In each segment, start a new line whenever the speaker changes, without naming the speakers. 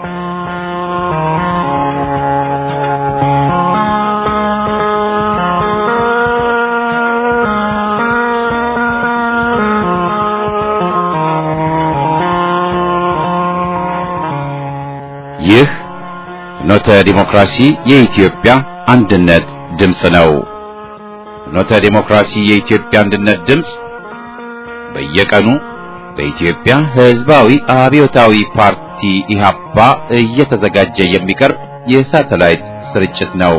ይህ ፍኖተ ዲሞክራሲ የኢትዮጵያ አንድነት ድምፅ ነው። ፍኖተ ዲሞክራሲ የኢትዮጵያ አንድነት ድምፅ በየቀኑ በኢትዮጵያ ሕዝባዊ አብዮታዊ ፓርቲ ኢህአፓ እየተዘጋጀ የሚቀርብ የሳተላይት ስርጭት ነው።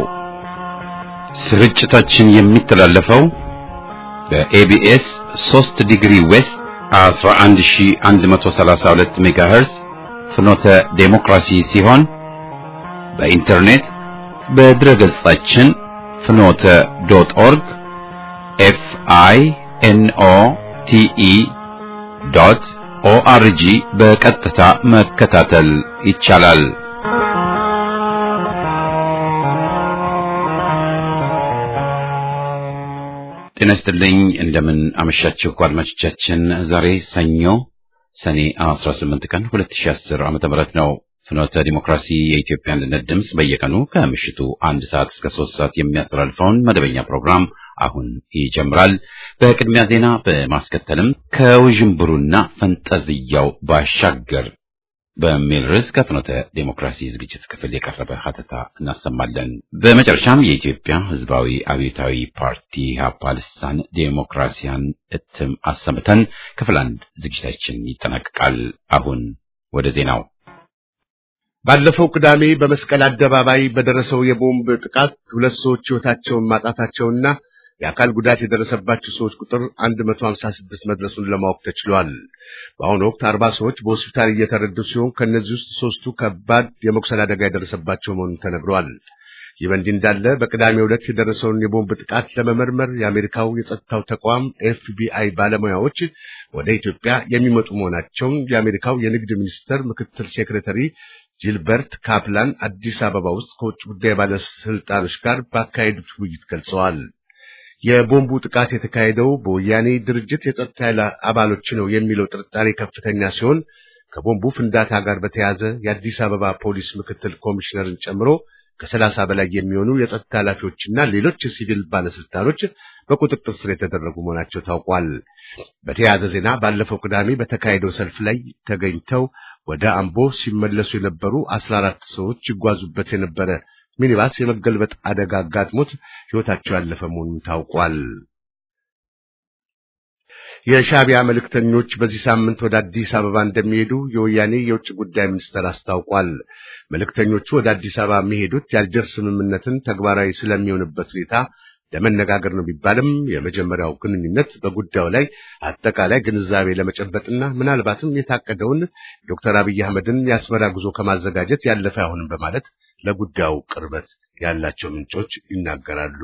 ስርጭታችን የሚተላለፈው በኤቢኤስ 3 ዲግሪ ዌስት 11132 ሜጋሄርዝ ፍኖተ ዴሞክራሲ ሲሆን በኢንተርኔት በድረ ገጻችን ፍኖተ ዶት ኦርግ ኤፍ አይ ኤን ኦ ቲ ኢ ዶት ኦአርጂ በቀጥታ መከታተል ይቻላል። ጤና ይስጥልኝ። እንደምን አመሻችሁ አድማጮቻችን። ዛሬ ሰኞ ሰኔ 18 ቀን 2010 ዓ.ም ነው። ፍኖተ ዲሞክራሲ የኢትዮጵያ አንድነት ድምፅ በየቀኑ ከምሽቱ አንድ ሰዓት እስከ ሶስት ሰዓት የሚያስተላልፈውን መደበኛ ፕሮግራም አሁን ይጀምራል። በቅድሚያ ዜና በማስከተልም ከውዥንብሩና ፈንጠዝያው ባሻገር በሚል ርዕስ ከፍኖተ ዴሞክራሲ ዝግጅት ክፍል የቀረበ ሀተታ እናሰማለን። በመጨረሻም የኢትዮጵያ ሕዝባዊ አብዮታዊ ፓርቲ ኢህአፓ ልሳን ዴሞክራሲያን እትም አሰምተን ክፍል አንድ ዝግጅታችን ይጠናቀቃል። አሁን ወደ ዜናው።
ባለፈው ቅዳሜ በመስቀል አደባባይ በደረሰው የቦምብ ጥቃት ሁለት ሰዎች ሕይወታቸውን ማጣታቸውና የአካል ጉዳት የደረሰባቸው ሰዎች ቁጥር 156 መድረሱን ለማወቅ ተችሏል። በአሁኑ ወቅት አርባ ሰዎች በሆስፒታል እየተረዱ ሲሆን ከእነዚህ ውስጥ ሶስቱ ከባድ የመቁሰል አደጋ የደረሰባቸው መሆኑን ተነግሯል። ይህ በእንዲህ እንዳለ በቅዳሜው ዕለት የደረሰውን የቦምብ ጥቃት ለመመርመር የአሜሪካው የጸጥታው ተቋም ኤፍቢአይ ባለሙያዎች ወደ ኢትዮጵያ የሚመጡ መሆናቸውን የአሜሪካው የንግድ ሚኒስቴር ምክትል ሴክሬታሪ ጂልበርት ካፕላን አዲስ አበባ ውስጥ ከውጭ ጉዳይ ባለስልጣኖች ጋር ባካሄዱት ውይይት ገልጸዋል። የቦምቡ ጥቃት የተካሄደው በወያኔ ድርጅት የጸጥታ ኃይል አባሎች ነው የሚለው ጥርጣሬ ከፍተኛ ሲሆን ከቦምቡ ፍንዳታ ጋር በተያያዘ የአዲስ አበባ ፖሊስ ምክትል ኮሚሽነርን ጨምሮ ከሰላሳ በላይ የሚሆኑ የጸጥታ ኃላፊዎችና ሌሎች የሲቪል ባለስልጣኖች በቁጥጥር ስር የተደረጉ መሆናቸው ታውቋል። በተያያዘ ዜና ባለፈው ቅዳሜ በተካሄደው ሰልፍ ላይ ተገኝተው ወደ አምቦ ሲመለሱ የነበሩ አስራ አራት ሰዎች ይጓዙበት የነበረ ሚኒባስ የመገልበጥ አደጋ አጋጥሞት ሕይወታቸው ያለፈ መሆኑን ታውቋል። የሻዕቢያ መልእክተኞች በዚህ ሳምንት ወደ አዲስ አበባ እንደሚሄዱ የወያኔ የውጭ ጉዳይ ሚኒስቴር አስታውቋል። መልእክተኞቹ ወደ አዲስ አበባ የሚሄዱት የአልጀርስ ስምምነትን ተግባራዊ ስለሚሆንበት ሁኔታ ለመነጋገር ነው ቢባልም የመጀመሪያው ግንኙነት በጉዳዩ ላይ አጠቃላይ ግንዛቤ ለመጨበጥና ምናልባትም የታቀደውን ዶክተር አብይ አህመድን የአስመራ ጉዞ ከማዘጋጀት ያለፈ አይሆንም በማለት ለጉዳዩ ቅርበት ያላቸው ምንጮች ይናገራሉ።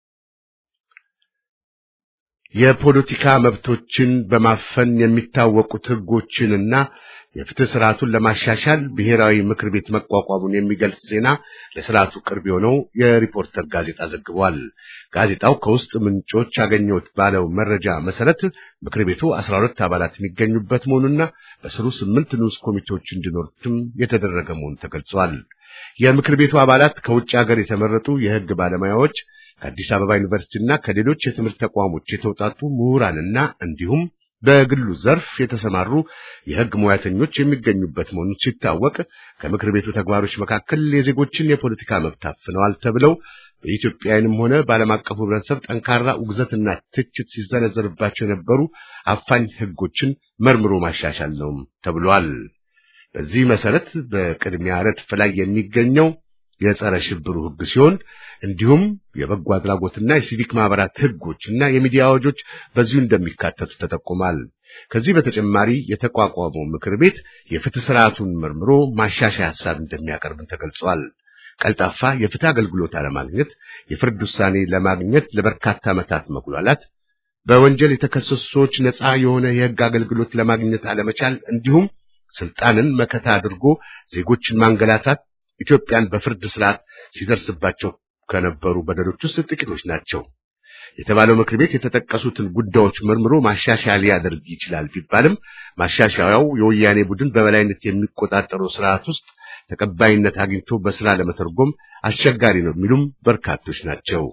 የፖለቲካ መብቶችን በማፈን የሚታወቁት ሕጎችንና የፍትህ ስርዓቱን ለማሻሻል ብሔራዊ ምክር ቤት መቋቋሙን የሚገልጽ ዜና ለስርዓቱ ቅርብ የሆነው የሪፖርተር ጋዜጣ ዘግቧል። ጋዜጣው ከውስጥ ምንጮች ያገኘሁት ባለው መረጃ መሰረት ምክር ቤቱ አስራ ሁለት አባላት የሚገኙበት መሆኑና በስሩ ስምንት ንዑስ ኮሚቴዎች እንዲኖሩትም የተደረገ መሆኑ ተገልጿል። የምክር ቤቱ አባላት ከውጭ ሀገር የተመረጡ የሕግ ባለሙያዎች ከአዲስ አበባ ዩኒቨርሲቲና ከሌሎች የትምህርት ተቋሞች የተውጣጡ ምሁራንና እንዲሁም በግሉ ዘርፍ የተሰማሩ የሕግ ሙያተኞች የሚገኙበት መሆኑን ሲታወቅ ከምክር ቤቱ ተግባሮች መካከል የዜጎችን የፖለቲካ መብት አፍነዋል ተብለው በኢትዮጵያውያንም ሆነ በዓለም አቀፉ ሕብረተሰብ ጠንካራ ውግዘትና ትችት ሲዘነዘርባቸው የነበሩ አፋኝ ሕጎችን መርምሮ ማሻሻል ነው ተብሏል። በዚህ መሰረት በቅድሚያ ረድፍ ላይ የሚገኘው የጸረ ሽብሩ ሕግ ሲሆን እንዲሁም የበጎ አድራጎትና የሲቪክ ማህበራት ሕጎች እና የሚዲያ አዋጆች በዚሁ እንደሚካተቱ ተጠቁሟል። ከዚህ በተጨማሪ የተቋቋመው ምክር ቤት የፍትህ ስርዓቱን መርምሮ ማሻሻያ ሐሳብ እንደሚያቀርብን ተገልጿል። ቀልጣፋ የፍትህ አገልግሎት አለማግኘት፣ የፍርድ ውሳኔ ለማግኘት ለበርካታ ዓመታት መጉላላት፣ በወንጀል የተከሰሱ ሰዎች ነፃ የሆነ የሕግ አገልግሎት ለማግኘት አለመቻል እንዲሁም ስልጣንን መከታ አድርጎ ዜጎችን ማንገላታት ኢትዮጵያን በፍርድ ስርዓት ሲደርስባቸው ከነበሩ በደሎች ውስጥ ጥቂቶች ናቸው። የተባለው ምክር ቤት የተጠቀሱትን ጉዳዮች መርምሮ ማሻሻያ ሊያደርግ ይችላል ቢባልም ማሻሻያው የወያኔ ቡድን በበላይነት የሚቆጣጠረው ስርዓት ውስጥ ተቀባይነት አግኝቶ በስራ ለመተርጎም አስቸጋሪ ነው የሚሉም በርካቶች ናቸው።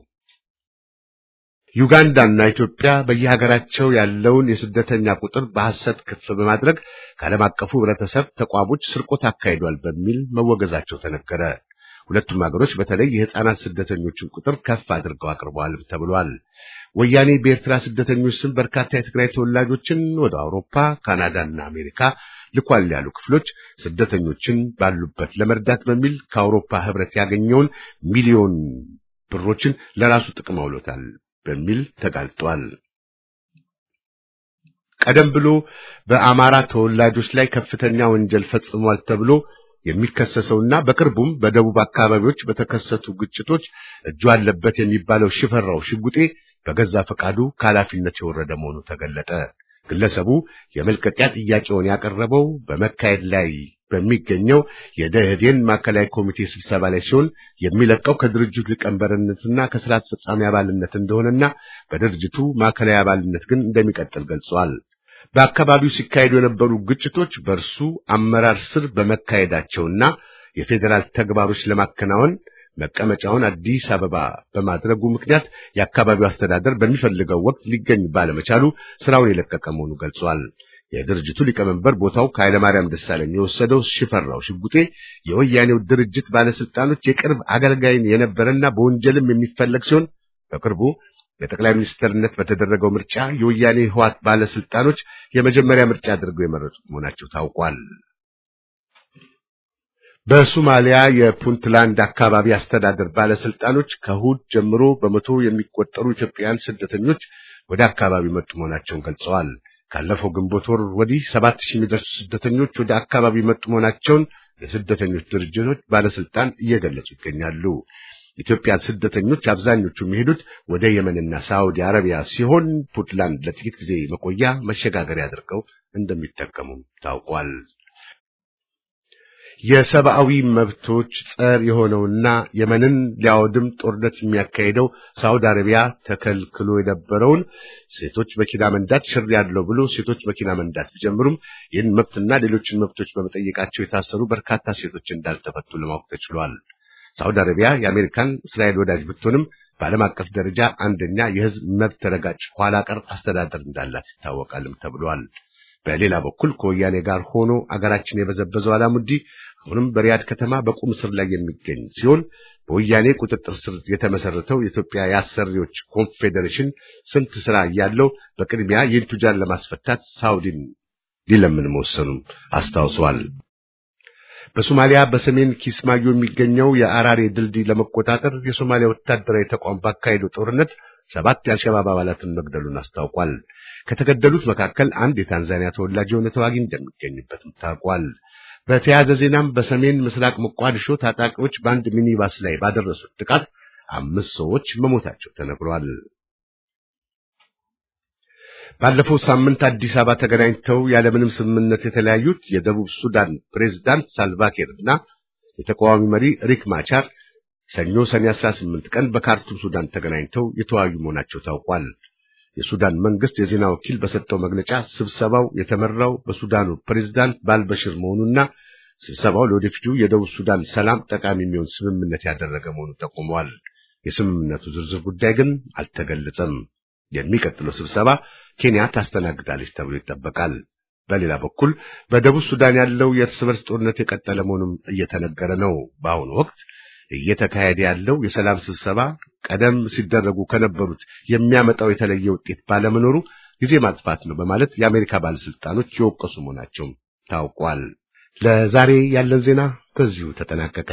ዩጋንዳና ኢትዮጵያ በየሀገራቸው ያለውን የስደተኛ ቁጥር በሐሰት ከፍ በማድረግ ከዓለም አቀፉ ሕብረተሰብ ተቋሞች ስርቆት አካሂዷል በሚል መወገዛቸው ተነገረ። ሁለቱም ሀገሮች በተለይ የሕፃናት ስደተኞችን ቁጥር ከፍ አድርገው አቅርበዋል ተብሏል። ወያኔ በኤርትራ ስደተኞች ስም በርካታ የትግራይ ተወላጆችን ወደ አውሮፓ፣ ካናዳና አሜሪካ ልኳል ያሉ ክፍሎች ስደተኞችን ባሉበት ለመርዳት በሚል ከአውሮፓ ሕብረት ያገኘውን ሚሊዮን ብሮችን ለራሱ ጥቅም አውሎታል በሚል ተጋልጧል። ቀደም ብሎ በአማራ ተወላጆች ላይ ከፍተኛ ወንጀል ፈጽሟል ተብሎ የሚከሰሰውና በቅርቡም በደቡብ አካባቢዎች በተከሰቱ ግጭቶች እጁ አለበት የሚባለው ሽፈራው ሽጉጤ በገዛ ፈቃዱ ከኃላፊነት የወረደ መሆኑ ተገለጠ። ግለሰቡ የመልቀቂያ ጥያቄውን ያቀረበው በመካሄድ ላይ በሚገኘው የደኢህዴን ማዕከላዊ ኮሚቴ ስብሰባ ላይ ሲሆን የሚለቀው ከድርጅቱ ሊቀመንበርነትና ከስራ አስፈጻሚ አባልነት እንደሆነና በድርጅቱ ማዕከላዊ አባልነት ግን እንደሚቀጥል ገልጿል። በአካባቢው ሲካሄዱ የነበሩ ግጭቶች በእርሱ አመራር ስር በመካሄዳቸውና የፌዴራል ተግባሮች ለማከናወን መቀመጫውን አዲስ አበባ በማድረጉ ምክንያት የአካባቢው አስተዳደር በሚፈልገው ወቅት ሊገኝ ባለመቻሉ ስራውን የለቀቀ መሆኑ ገልጿል። የድርጅቱ ሊቀመንበር ቦታው ከኃይለማርያም ደሳለኝ የወሰደው ሽፈራው ሽጉጤ የወያኔው ድርጅት ባለስልጣኖች የቅርብ አገልጋይን የነበረና በወንጀልም የሚፈለግ ሲሆን በቅርቡ ለጠቅላይ ሚኒስትርነት በተደረገው ምርጫ የወያኔ ህዋት ባለስልጣኖች የመጀመሪያ ምርጫ አድርገው የመረጡት መሆናቸው ታውቋል። በሶማሊያ የፑንትላንድ አካባቢ አስተዳደር ባለስልጣኖች ከእሑድ ጀምሮ በመቶ የሚቆጠሩ ኢትዮጵያውያን ስደተኞች ወደ አካባቢው መጡ መሆናቸውን ገልጸዋል። ካለፈው ግንቦት ወር ወዲህ ሰባት ሺህ የሚደርሱ ስደተኞች ወደ አካባቢው መጡ መሆናቸውን የስደተኞች ድርጅቶች ባለስልጣን እየገለጹ ይገኛሉ። ኢትዮጵያን ስደተኞች አብዛኞቹ የሚሄዱት ወደ የመንና ሳዑዲ አረቢያ ሲሆን ፑንትላንድ ለጥቂት ጊዜ መቆያ መሸጋገሪያ አድርገው እንደሚጠቀሙም ታውቋል። የሰብአዊ መብቶች ጸር የሆነውና የመንን ሊያወድም ጦርነት የሚያካሄደው ሳውዲ አረቢያ ተከልክሎ የነበረውን ሴቶች መኪና መንዳት ሽር ያለው ብሎ ሴቶች መኪና መንዳት ቢጀምሩም ይህን መብትና ሌሎችን መብቶች በመጠየቃቸው የታሰሩ በርካታ ሴቶች እንዳልተፈቱ ለማወቅ ተችሏል። ሳውዲ አረቢያ የአሜሪካን እስራኤል ወዳጅ ብትሆንም በዓለም አቀፍ ደረጃ አንደኛ የሕዝብ መብት ረጋጭ ኋላ ቀር አስተዳደር እንዳላት ይታወቃልም ተብሏል። በሌላ በኩል ከወያኔ ጋር ሆኖ አገራችን የበዘበዘው አላሙዲ አሁንም በሪያድ ከተማ በቁም ስር ላይ የሚገኝ ሲሆን በወያኔ ቁጥጥር ስር የተመሰረተው የኢትዮጵያ የአሰሪዎች ኮንፌዴሬሽን ስንት ስራ እያለው በቅድሚያ ይህን ቱጃር ለማስፈታት ሳውዲን ሊለምን መወሰኑም አስታውሰዋል። በሶማሊያ በሰሜን ኪስማዮ የሚገኘው የአራሬ ድልድይ ለመቆጣጠር የሶማሊያ ወታደራዊ ተቋም ባካሄደው ጦርነት ሰባት የአልሸባብ አባላትን መግደሉን አስታውቋል። ከተገደሉት መካከል አንድ የታንዛኒያ ተወላጅ የሆነ ተዋጊ እንደሚገኝበትም ታውቋል። በተያያዘ ዜናም በሰሜን ምስራቅ ሞቃዲሾ ታጣቂዎች በአንድ ሚኒባስ ላይ ባደረሱት ጥቃት አምስት ሰዎች መሞታቸው ተነግሯል። ባለፈው ሳምንት አዲስ አበባ ተገናኝተው ያለምንም ስምምነት የተለያዩት የደቡብ ሱዳን ፕሬዝዳንት ሳልቫኪር እና የተቃዋሚ መሪ ሪክ ማቻር ሰኞ ሰኔ 18 ቀን በካርቱም ሱዳን ተገናኝተው የተወያዩ መሆናቸው ታውቋል። የሱዳን መንግስት የዜና ወኪል በሰጠው መግለጫ ስብሰባው የተመራው በሱዳኑ ፕሬዝዳንት ባልበሽር መሆኑና ስብሰባው ለወደፊቱ የደቡብ ሱዳን ሰላም ጠቃሚ የሚሆን ስምምነት ያደረገ መሆኑን ጠቁመዋል። የስምምነቱ ዝርዝር ጉዳይ ግን አልተገለጸም። የሚቀጥለው ስብሰባ ኬንያ ታስተናግዳለች ተብሎ ይጠበቃል። በሌላ በኩል በደቡብ ሱዳን ያለው የእርስ በርስ ጦርነት የቀጠለ መሆኑም እየተነገረ ነው። በአሁኑ ወቅት እየተካሄደ ያለው የሰላም ስብሰባ ቀደም ሲደረጉ ከነበሩት የሚያመጣው የተለየ ውጤት ባለመኖሩ ጊዜ ማጥፋት ነው በማለት የአሜሪካ ባለስልጣኖች የወቀሱ መሆናቸውም ታውቋል። ለዛሬ ያለን ዜና በዚሁ ተጠናቀቀ።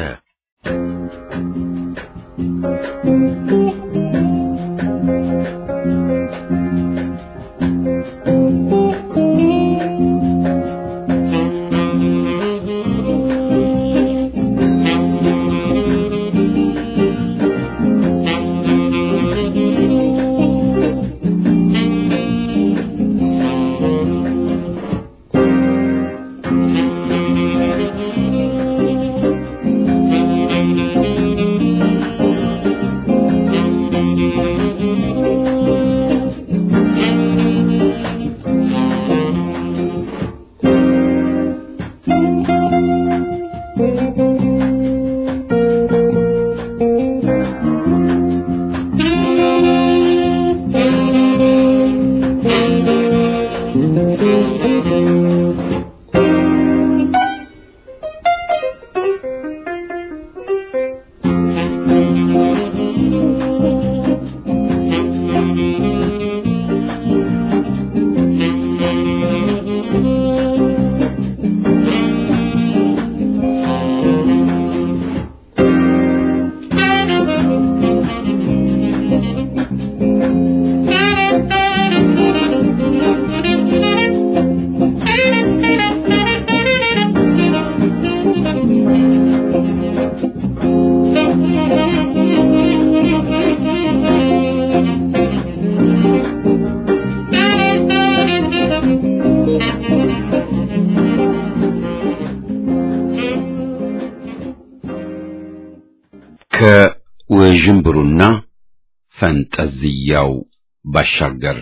ከውዥንብሩና ፈንጠዝያው ባሻገር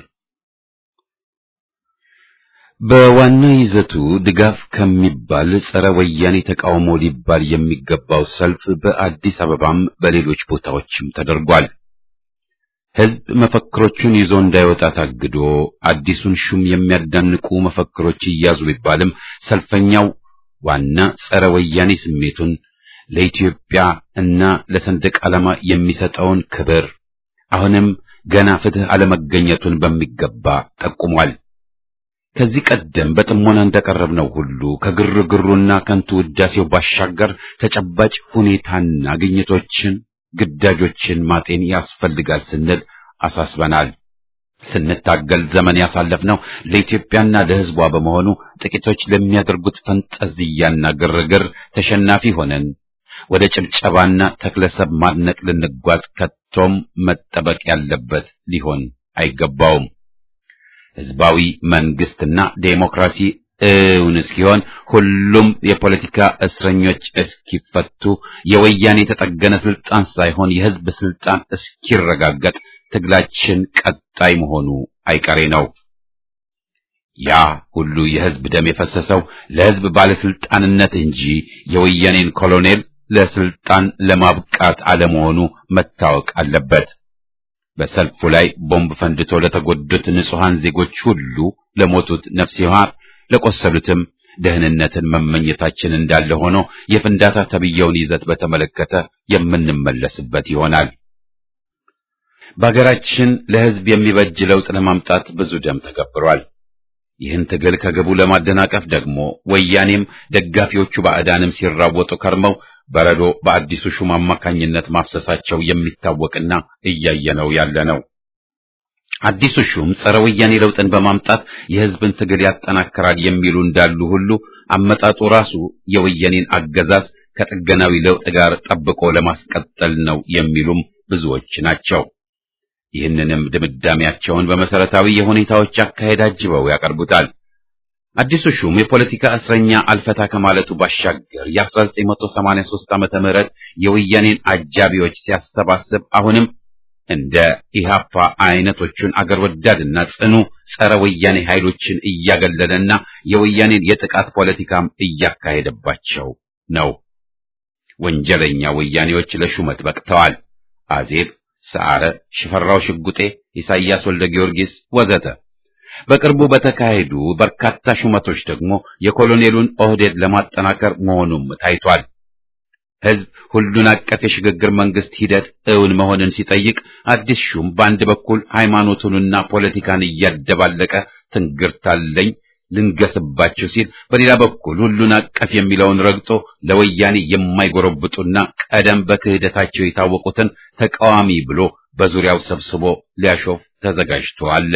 በዋና ይዘቱ ድጋፍ ከሚባል ጸረ ወያኔ ተቃውሞ ሊባል የሚገባው ሰልፍ በአዲስ አበባም በሌሎች ቦታዎችም ተደርጓል። ሕዝብ መፈክሮቹን ይዞ እንዳይወጣ ታግዶ አዲሱን ሹም የሚያዳንቁ መፈክሮች እያዙ ቢባልም ሰልፈኛው ዋና ጸረ ወያኔ ስሜቱን ለኢትዮጵያ እና ለሰንደቅ ዓላማ የሚሰጠውን ክብር አሁንም ገና ፍትህ አለመገኘቱን በሚገባ ጠቁሟል። ከዚህ ቀደም በጥሞና እንዳቀረብነው ሁሉ ከግርግሩና ከንቱ ውዳሴው ባሻገር ተጨባጭ ሁኔታና ግኝቶችን፣ ግዳጆችን ማጤን ያስፈልጋል ስንል አሳስበናል። ስንታገል ዘመን ያሳለፍነው ለኢትዮጵያና ለሕዝቧ በመሆኑ ጥቂቶች ለሚያደርጉት ፈንጠዝያና ግርግር ተሸናፊ ሆነን ወደ ጭብጨባና ተክለሰብ ማድነቅ ልንጓዝ ከቶም መጠበቅ ያለበት ሊሆን አይገባውም። ሕዝባዊ መንግስትና ዴሞክራሲ እውን እስኪሆን ሁሉም የፖለቲካ እስረኞች እስኪፈቱ የወያኔ የተጠገነ ስልጣን ሳይሆን የሕዝብ ስልጣን እስኪረጋገጥ ትግላችን ቀጣይ መሆኑ አይቀሬ ነው። ያ ሁሉ የሕዝብ ደም የፈሰሰው ለሕዝብ ባለስልጣንነት እንጂ የወያኔን ኮሎኔል ለስልጣን ለማብቃት አለመሆኑ መታወቅ አለበት። በሰልፉ ላይ ቦምብ ፈንድቶ ለተጎዱት ንጹሐን ዜጎች ሁሉ ለሞቱት ነፍስ ይማር፣ ለቆሰሉትም ደህንነትን መመኘታችን እንዳለ ሆኖ የፍንዳታ ተብየውን ይዘት በተመለከተ የምንመለስበት ይሆናል። በሀገራችን ለሕዝብ የሚበጅ ለውጥ ለማምጣት ብዙ ደም ተገብሯል። ይህን ትግል ከግቡ ለማደናቀፍ ደግሞ ወያኔም ደጋፊዎቹ ባዕዳንም ሲራወጡ ከርመው በረዶ በአዲሱ ሹም አማካኝነት ማፍሰሳቸው የሚታወቅና እያየነው ያለ ነው። አዲሱ ሹም ጸረ ወያኔ ለውጥን በማምጣት የሕዝብን ትግል ያጠናክራል የሚሉ እንዳሉ ሁሉ አመጣጡ ራሱ የወያኔን አገዛዝ ከጥገናዊ ለውጥ ጋር ጠብቆ ለማስቀጠል ነው የሚሉም ብዙዎች ናቸው። ይህንንም ድምዳሜያቸውን በመሰረታዊ የሁኔታዎች አካሄድ አጅበው ያቀርቡታል። አዲሱ ሹም የፖለቲካ እስረኛ አልፈታ ከማለቱ ባሻገር የ1983 ዓመተ ምህረት የወያኔን አጃቢዎች ሲያሰባስብ አሁንም እንደ ኢሃፓ አይነቶቹን አገር ወዳድና ጽኑ ጸረ ወያኔ ኃይሎችን እያገለለና የወያኔን የጥቃት ፖለቲካም እያካሄደባቸው ነው። ወንጀለኛ ወያኔዎች ለሹመት በቅተዋል። አዜብ ሰዓረ፣ ሽፈራው ሽጉጤ፣ ኢሳይያስ ወልደ ጊዮርጊስ ወዘተ። በቅርቡ በተካሄዱ በርካታ ሹመቶች ደግሞ የኮሎኔሉን ኦህዴድ ለማጠናከር መሆኑም ታይቷል። ሕዝብ ሁሉን አቀፍ የሽግግር መንግስት ሂደት እውን መሆንን ሲጠይቅ አዲስ ሹም በአንድ በኩል ሃይማኖቱንና ፖለቲካን እያደባለቀ ትንግርታለኝ ልንገስባችሁ ሲል፣ በሌላ በኩል ሁሉን አቀፍ የሚለውን ረግጦ ለወያኔ የማይጎረብጡና ቀደም በክህደታቸው የታወቁትን ተቃዋሚ ብሎ በዙሪያው ሰብስቦ ሊያሾፍ ተዘጋጅቶ አለ።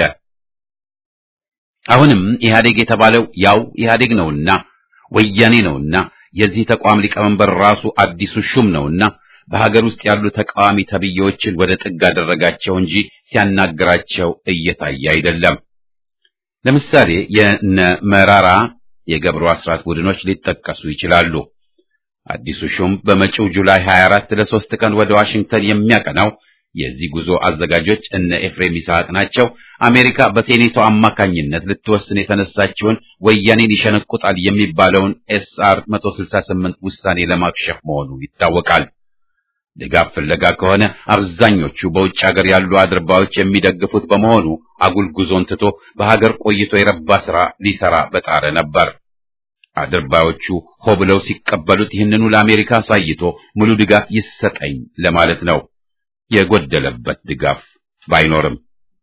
አሁንም ኢህአዴግ የተባለው ያው ኢህአዴግ ነውና ወያኔ ነውና የዚህ ተቋም ሊቀመንበር ራሱ አዲሱ ሹም ነውና በሀገር ውስጥ ያሉ ተቃዋሚ ተብዬዎችን ወደ ጥግ አደረጋቸው እንጂ ሲያናግራቸው እየታየ አይደለም። ለምሳሌ የነ መራራ የገብሩ አስራት ቡድኖች ሊጠቀሱ ይችላሉ። አዲሱ ሹም በመጪው ጁላይ 24 ለሶስት ቀን ወደ ዋሽንግተን የሚያቀናው የዚህ ጉዞ አዘጋጆች እነ ኤፍሬም ይስሐቅ ናቸው። አሜሪካ በሴኔቱ አማካኝነት ልትወስን የተነሳችውን ወያኔን ይሸነቁጣል የሚባለውን ኤስአር 168 ውሳኔ ለማክሸፍ መሆኑ ይታወቃል። ድጋፍ ፍለጋ ከሆነ አብዛኞቹ በውጭ ሀገር ያሉ አድርባዮች የሚደግፉት በመሆኑ አጉል ጉዞን ትቶ በሀገር ቆይቶ የረባ ስራ ሊሰራ በጣረ ነበር። አድርባዮቹ ሆ ብለው ሲቀበሉት ይህንኑ ለአሜሪካ አሳይቶ ሙሉ ድጋፍ ይሰጠኝ ለማለት ነው። የጎደለበት ድጋፍ ባይኖርም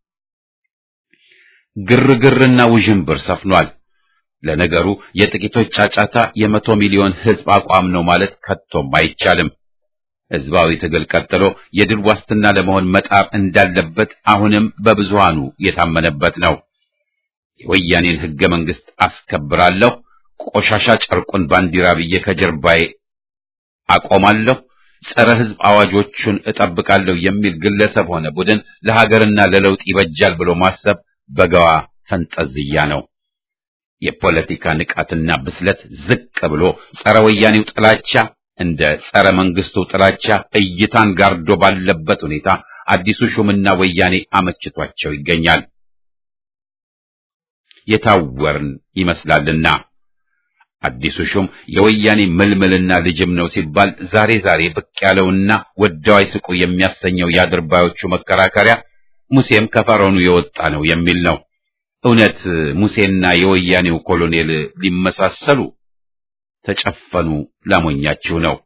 ግርግርና ውዥንብር ሰፍኗል። ለነገሩ የጥቂቶች ጫጫታ የመቶ ሚሊዮን ሕዝብ አቋም ነው ማለት ከቶም አይቻልም። ሕዝባዊ ትግል ቀጥሎ የድል ዋስትና ለመሆን መጣር እንዳለበት አሁንም በብዙሃኑ የታመነበት ነው። የወያኔን ሕገ መንግሥት አስከብራለሁ፣ ቆሻሻ ጨርቁን ባንዲራ ብዬ ከጀርባዬ አቆማለሁ ጸረ ሕዝብ አዋጆቹን እጠብቃለሁ የሚል ግለሰብ ሆነ ቡድን ለሀገርና ለለውጥ ይበጃል ብሎ ማሰብ በገዋ ፈንጠዝያ ነው። የፖለቲካ ንቃትና ብስለት ዝቅ ብሎ ጸረ ወያኔው ጥላቻ እንደ ጸረ መንግስቱ ጥላቻ እይታን ጋርዶ ባለበት ሁኔታ አዲሱ ሹምና ወያኔ አመችቷቸው ይገኛል። የታወርን ይመስላልና አዲሱ ሹም የወያኔ ምልምልና ልጅም ነው ሲባል ዛሬ ዛሬ ብቅ ያለውና ወደው አይስቁ የሚያሰኘው የአድርባዮቹ መከራከሪያ ሙሴም ከፈረኑ የወጣ ነው የሚል ነው። እውነት ሙሴና የወያኔው ኮሎኔል ሊመሳሰሉ ተጨፈኑ ላሞኛችሁ ነው።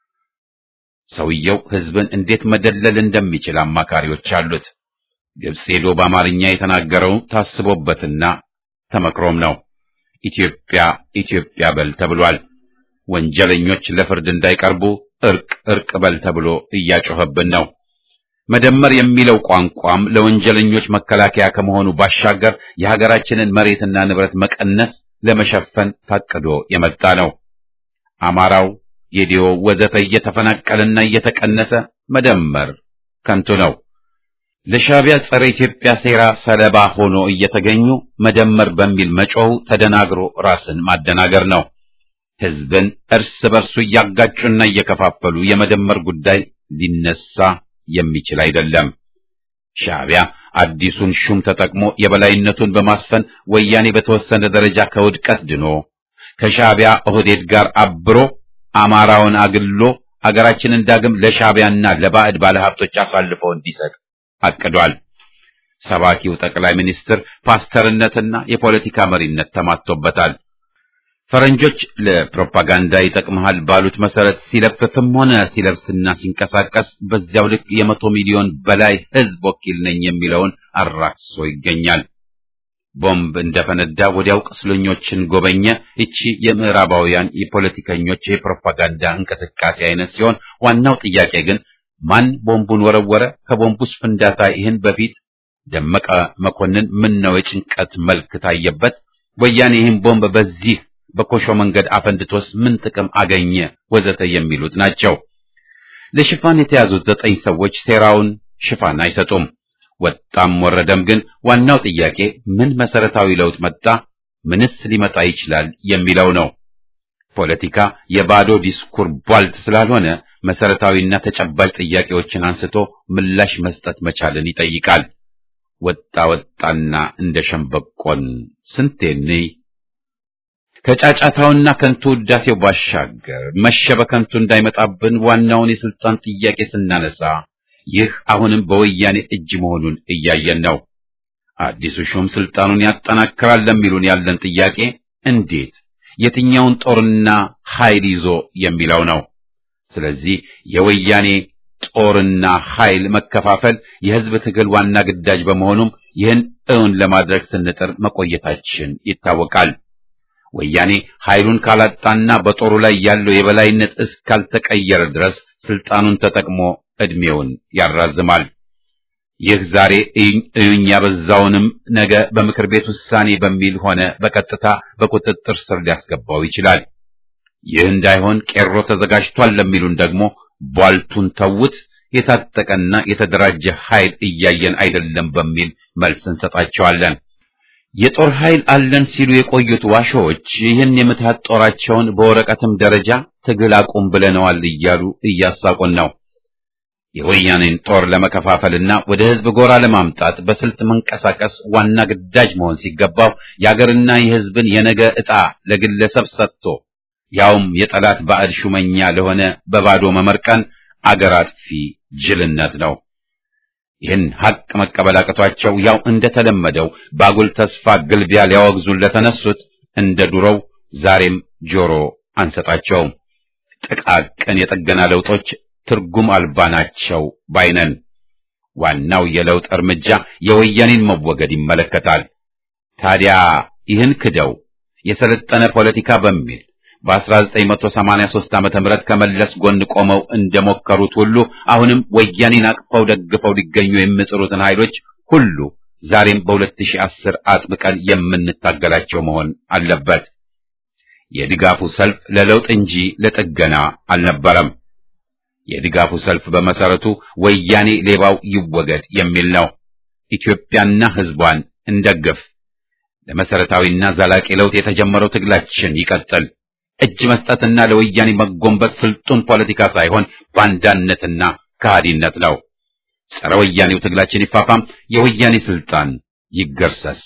ሰውየው ህዝብን እንዴት መደለል እንደሚችል አማካሪዎች አሉት። ግብፅ ሄዶ በአማርኛ የተናገረው ታስቦበትና ተመክሮም ነው። ኢትዮጵያ ኢትዮጵያ በል ተብሏል። ወንጀለኞች ለፍርድ እንዳይቀርቡ እርቅ እርቅ በል ተብሎ እያጮኸብን ነው። መደመር የሚለው ቋንቋም ለወንጀለኞች መከላከያ ከመሆኑ ባሻገር የሀገራችንን መሬትና ንብረት መቀነስ ለመሸፈን ታቅዶ የመጣ ነው። አማራው፣ ጌዲዮ ወዘተ እየተፈናቀለና እየተቀነሰ መደመር ከንቱ ነው። ለሻዕቢያ ጸረ ኢትዮጵያ ሴራ ሰለባ ሆኖ እየተገኙ መደመር በሚል መጮሁ ተደናግሮ ራስን ማደናገር ነው። ህዝብን እርስ በርሱ እያጋጩና እየከፋፈሉ የመደመር ጉዳይ ሊነሳ የሚችል አይደለም። ሻዕቢያ አዲሱን ሹም ተጠቅሞ የበላይነቱን በማስፈን ወያኔ በተወሰነ ደረጃ ከውድቀት ድኖ ከሻዕቢያ ኦህዴድ ጋር አብሮ አማራውን አግሎ አገራችንን ዳግም ለሻዕቢያና ለባዕድ ባለሀብቶች አሳልፎ እንዲሰጥ አቅዷል። ሰባኪው ጠቅላይ ሚኒስትር ፓስተርነትና የፖለቲካ መሪነት ተማቶበታል። ፈረንጆች ለፕሮፓጋንዳ ይጠቅመሃል ባሉት መሰረት ሲለፍፍም ሆነ ሲለብስና ሲንቀሳቀስ በዚያው ልክ የመቶ ሚሊዮን በላይ ህዝብ ወኪል ነኝ የሚለውን አራክሶ ይገኛል። ቦምብ እንደፈነዳ ወዲያው ቁስለኞችን ጎበኘ። እቺ የምዕራባውያን የፖለቲከኞች የፕሮፓጋንዳ እንቅስቃሴ አይነት ሲሆን ዋናው ጥያቄ ግን ማን ቦምቡን ወረወረ? ከቦምቡስ ፍንዳታ ይህን በፊት ደመቀ መኮንን ምን ነው የጭንቀት መልክ ታየበት? ወያኔ ይህን ቦምብ በዚህ በኮሾ መንገድ አፈንድቶስ ምን ጥቅም አገኘ? ወዘተ የሚሉት ናቸው። ለሽፋን የተያዙት ዘጠኝ ሰዎች ሴራውን ሽፋን አይሰጡም። ወጣም ወረደም ግን ዋናው ጥያቄ ምን መሰረታዊ ለውጥ መጣ? ምንስ ሊመጣ ይችላል የሚለው ነው። ፖለቲካ የባዶ ዲስኩር ቧልት ስላልሆነ መሰረታዊና ተጨባጭ ጥያቄዎችን አንስቶ ምላሽ መስጠት መቻልን ይጠይቃል። ወጣ ወጣና እንደ ሸምበቆን ስንቴኔ ከጫጫታውና ከንቱ ውዳሴው ባሻገር መሸ በከንቱ እንዳይመጣብን ዋናውን የስልጣን ጥያቄ ስናነሳ ይህ አሁንም በወያኔ እጅ መሆኑን እያየን ነው። አዲሱ ሹም ስልጣኑን ያጠናክራል ለሚሉን ያለን ጥያቄ እንዴት፣ የትኛውን ጦርና ኃይል ይዞ የሚለው ነው። ስለዚህ የወያኔ ጦርና ኃይል መከፋፈል የህዝብ ትግል ዋና ግዳጅ በመሆኑም ይህን እውን ለማድረግ ስንጥር መቆየታችን ይታወቃል። ወያኔ ኃይሉን ካላጣና በጦሩ ላይ ያለው የበላይነት እስካልተቀየረ ድረስ ስልጣኑን ተጠቅሞ ዕድሜውን ያራዝማል። ይህ ዛሬ እዩኝ ያበዛውንም ነገ በምክር ቤት ውሳኔ በሚል ሆነ በቀጥታ በቁጥጥር ስር ሊያስገባው ይችላል። ይህ እንዳይሆን ቄሮ ተዘጋጅቷል ለሚሉን ደግሞ ቧልቱን ተውት፣ የታጠቀና የተደራጀ ኃይል እያየን አይደለም በሚል መልስ እንሰጣቸዋለን። የጦር ኃይል አለን ሲሉ የቆዩት ዋሾዎች ይህን የምትሃት ጦራቸውን በወረቀትም ደረጃ ትግል አቁም ብለነዋል እያሉ እያሳቁን ነው። የወያኔን ጦር ለመከፋፈልና ወደ ህዝብ ጎራ ለማምጣት በስልት መንቀሳቀስ ዋና ግዳጅ መሆን ሲገባው የአገርና የህዝብን የነገ ዕጣ ለግለሰብ ሰጥቶ ያውም የጠላት ባዕድ ሹመኛ ለሆነ በባዶ መመርቀን አገር አጥፊ ጅልነት ነው። ይህን ሐቅ መቀበል አቅቷቸው ያው እንደተለመደው ባጉል ተስፋ ግልቢያ ሊያወግዙን ለተነሱት እንደ ዱሮው ዛሬም ጆሮ አንሰጣቸውም። ጥቃቅን የጥገና ለውጦች ትርጉም አልባ ናቸው ባይነን። ዋናው የለውጥ እርምጃ የወያኔን መወገድ ይመለከታል። ታዲያ ይህን ክደው የሰለጠነ ፖለቲካ በሚል በ1983 ዓመተ ምህረት ከመለስ ጎን ቆመው እንደሞከሩት ሁሉ አሁንም ወያኔን አቅፈው ደግፈው ሊገኙ የሚጥሩትን ኃይሎች ሁሉ ዛሬም በ2010 አጥብቀን የምንታገላቸው መሆን አለበት። የድጋፉ ሰልፍ ለለውጥ እንጂ ለጥገና አልነበረም። የድጋፉ ሰልፍ በመሰረቱ ወያኔ ሌባው ይወገድ የሚል ነው። ኢትዮጵያና ሕዝቧን እንደግፍ። ለመሰረታዊና ዘላቂ ለውጥ የተጀመረው ትግላችን ይቀጥል። እጅ መስጠትና ለወያኔ መጎንበስ ስልጡን ፖለቲካ ሳይሆን ባንዳነትና ከሃዲነት ነው። ጸረ ወያኔው ትግላችን ይፋፋም፣ የወያኔ ስልጣን ይገርሰስ።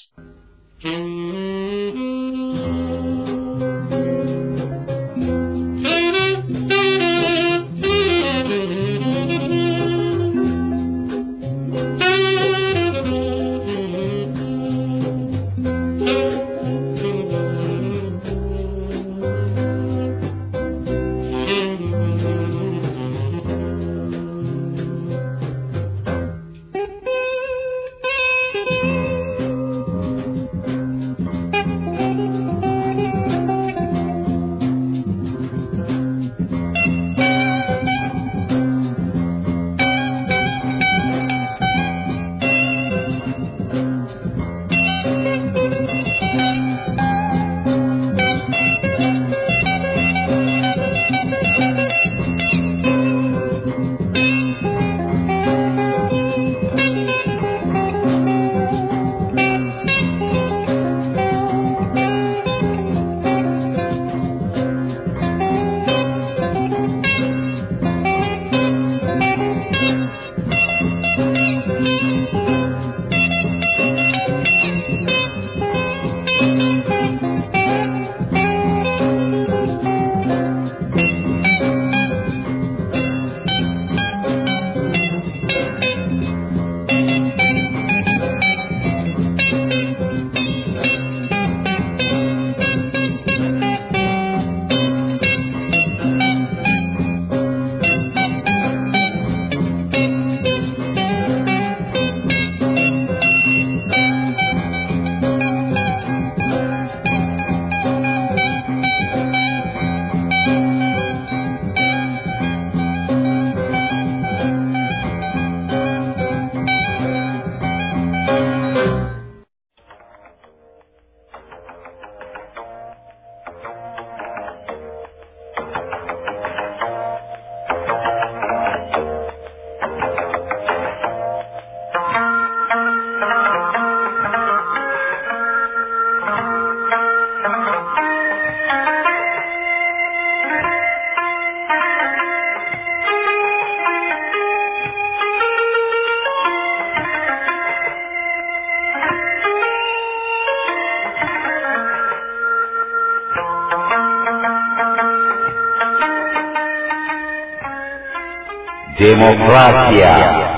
ዴሞክራሲያ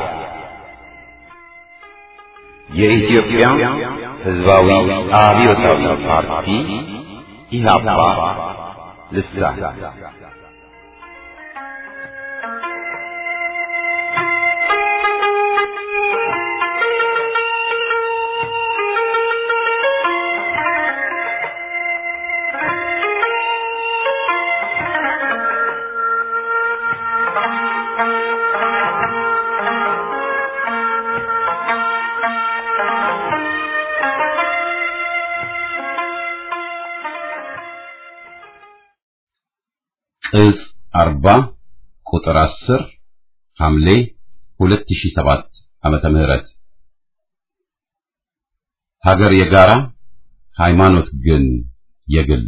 የኢትዮጵያ ሕዝባዊ አብዮታዊ ፓርቲ ኢህአፓ ልሳን
ቅጽ 40 ቁጥር 10 ሐምሌ 2007 ዓመተ ምህረት ሀገር የጋራ ሃይማኖት ግን የግል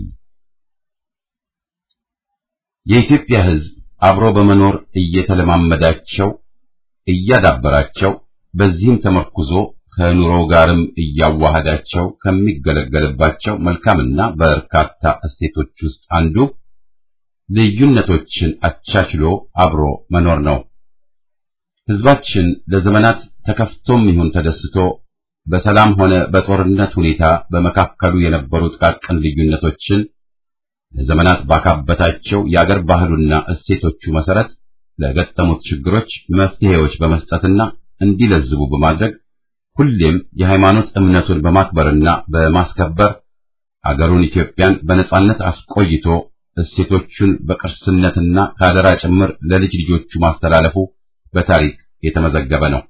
የኢትዮጵያ ሕዝብ አብሮ በመኖር እየተለማመዳቸው እያዳበራቸው በዚህም ተመርኩዞ ከኑሮው ጋርም እያዋሃዳቸው ከሚገለገልባቸው መልካምና በርካታ እሴቶች ውስጥ አንዱ ልዩነቶችን አቻችሎ አብሮ መኖር ነው። ሕዝባችን ለዘመናት ተከፍቶም ይሁን ተደስቶ በሰላም ሆነ በጦርነት ሁኔታ በመካከሉ የነበሩ ጥቃቅን ልዩነቶችን ለዘመናት ባካበታቸው የአገር ባህሉና እሴቶቹ መሰረት ለገጠሙት ችግሮች መፍትሄዎች በመስጠትና እንዲለዝቡ በማድረግ ሁሌም የሃይማኖት እምነቱን በማክበርና በማስከበር አገሩን ኢትዮጵያን በነጻነት አስቆይቶ እሴቶቹን በቅርስነትና ከአደራ ጭምር ለልጅ ልጆቹ ማስተላለፉ በታሪክ የተመዘገበ ነው።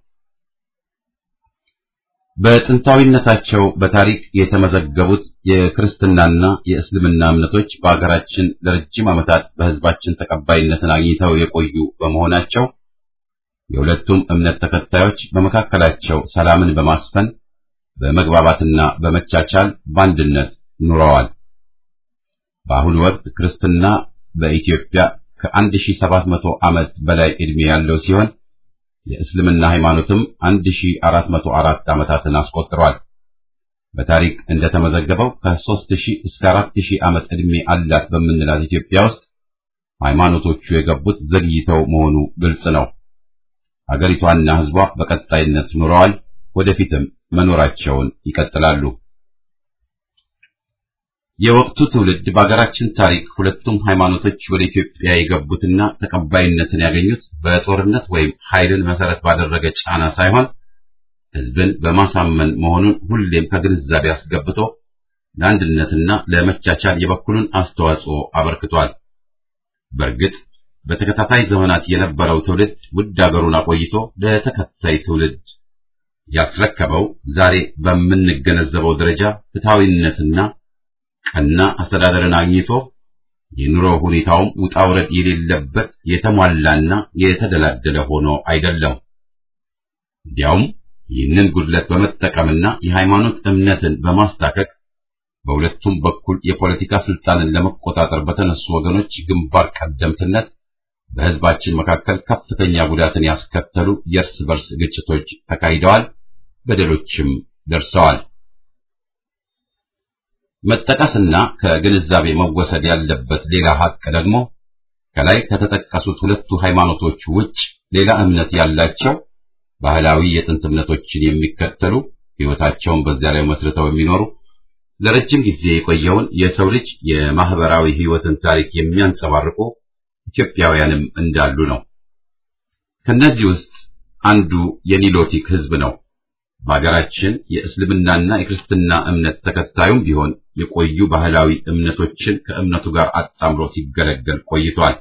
በጥንታዊነታቸው በታሪክ የተመዘገቡት የክርስትናና የእስልምና እምነቶች በአገራችን ለረጅም ዓመታት በሕዝባችን ተቀባይነትን አግኝተው የቆዩ በመሆናቸው የሁለቱም እምነት ተከታዮች በመካከላቸው ሰላምን በማስፈን በመግባባትና በመቻቻል በአንድነት ኑረዋል። በአሁኑ ወቅት ክርስትና በኢትዮጵያ ከ1700 ዓመት በላይ ዕድሜ ያለው ሲሆን የእስልምና ሃይማኖትም 1404 ዓመታትን አስቆጥሯል። በታሪክ እንደተመዘገበው ከ3000 እስከ 4000 ዓመት ዕድሜ አላት በምንላት ኢትዮጵያ ውስጥ ሃይማኖቶቹ የገቡት ዘግይተው መሆኑ ግልጽ ነው። አገሪቷና ሕዝቧ በቀጣይነት ኑረዋል፣ ወደፊትም መኖራቸውን ይቀጥላሉ። የወቅቱ ትውልድ በአገራችን ታሪክ ሁለቱም ሃይማኖቶች ወደ ኢትዮጵያ የገቡትና ተቀባይነትን ያገኙት በጦርነት ወይም ኃይልን መሰረት ባደረገ ጫና ሳይሆን ሕዝብን በማሳመን መሆኑን ሁሌም ከግንዛቤ አስገብቶ ለአንድነትና ለመቻቻል የበኩሉን አስተዋጽኦ አበርክቷል። በእርግጥ በተከታታይ ዘመናት የነበረው ትውልድ ውድ አገሩን አቆይቶ ለተከታይ ትውልድ ያስረከበው ዛሬ በምንገነዘበው ደረጃ ፍትሐዊነትና ቀና አስተዳደርን አግኝቶ የኑሮ ሁኔታውም ውጣ ውረድ የሌለበት የተሟላና የተደላደለ ሆኖ አይደለም። እንዲያውም ይህንን ጉድለት በመጠቀምና የሃይማኖት እምነትን በማስታከክ በሁለቱም በኩል የፖለቲካ ስልጣንን ለመቆጣጠር በተነሱ ወገኖች ግንባር ቀደምትነት በሕዝባችን መካከል ከፍተኛ ጉዳትን ያስከተሉ የእርስ በርስ ግጭቶች ተካሂደዋል፣ በደሎችም ደርሰዋል። መጠቀስና ከግንዛቤ መወሰድ ያለበት ሌላ ሀቅ ደግሞ ከላይ ከተጠቀሱት ሁለቱ ሃይማኖቶች ውጭ ሌላ እምነት ያላቸው ባህላዊ የጥንት እምነቶችን የሚከተሉ ሕይወታቸውን በዚያ ላይ መስርተው የሚኖሩ ለረጅም ጊዜ የቆየውን የሰው ልጅ የማህበራዊ ሕይወትን ታሪክ የሚያንጸባርቁ ኢትዮጵያውያንም እንዳሉ ነው። ከነዚህ ውስጥ አንዱ የኒሎቲክ ሕዝብ ነው። በአገራችን የእስልምናና የክርስትና እምነት ተከታዩም ቢሆን የቆዩ ባህላዊ እምነቶችን ከእምነቱ ጋር አጣምሮ ሲገለገል ቆይቷል።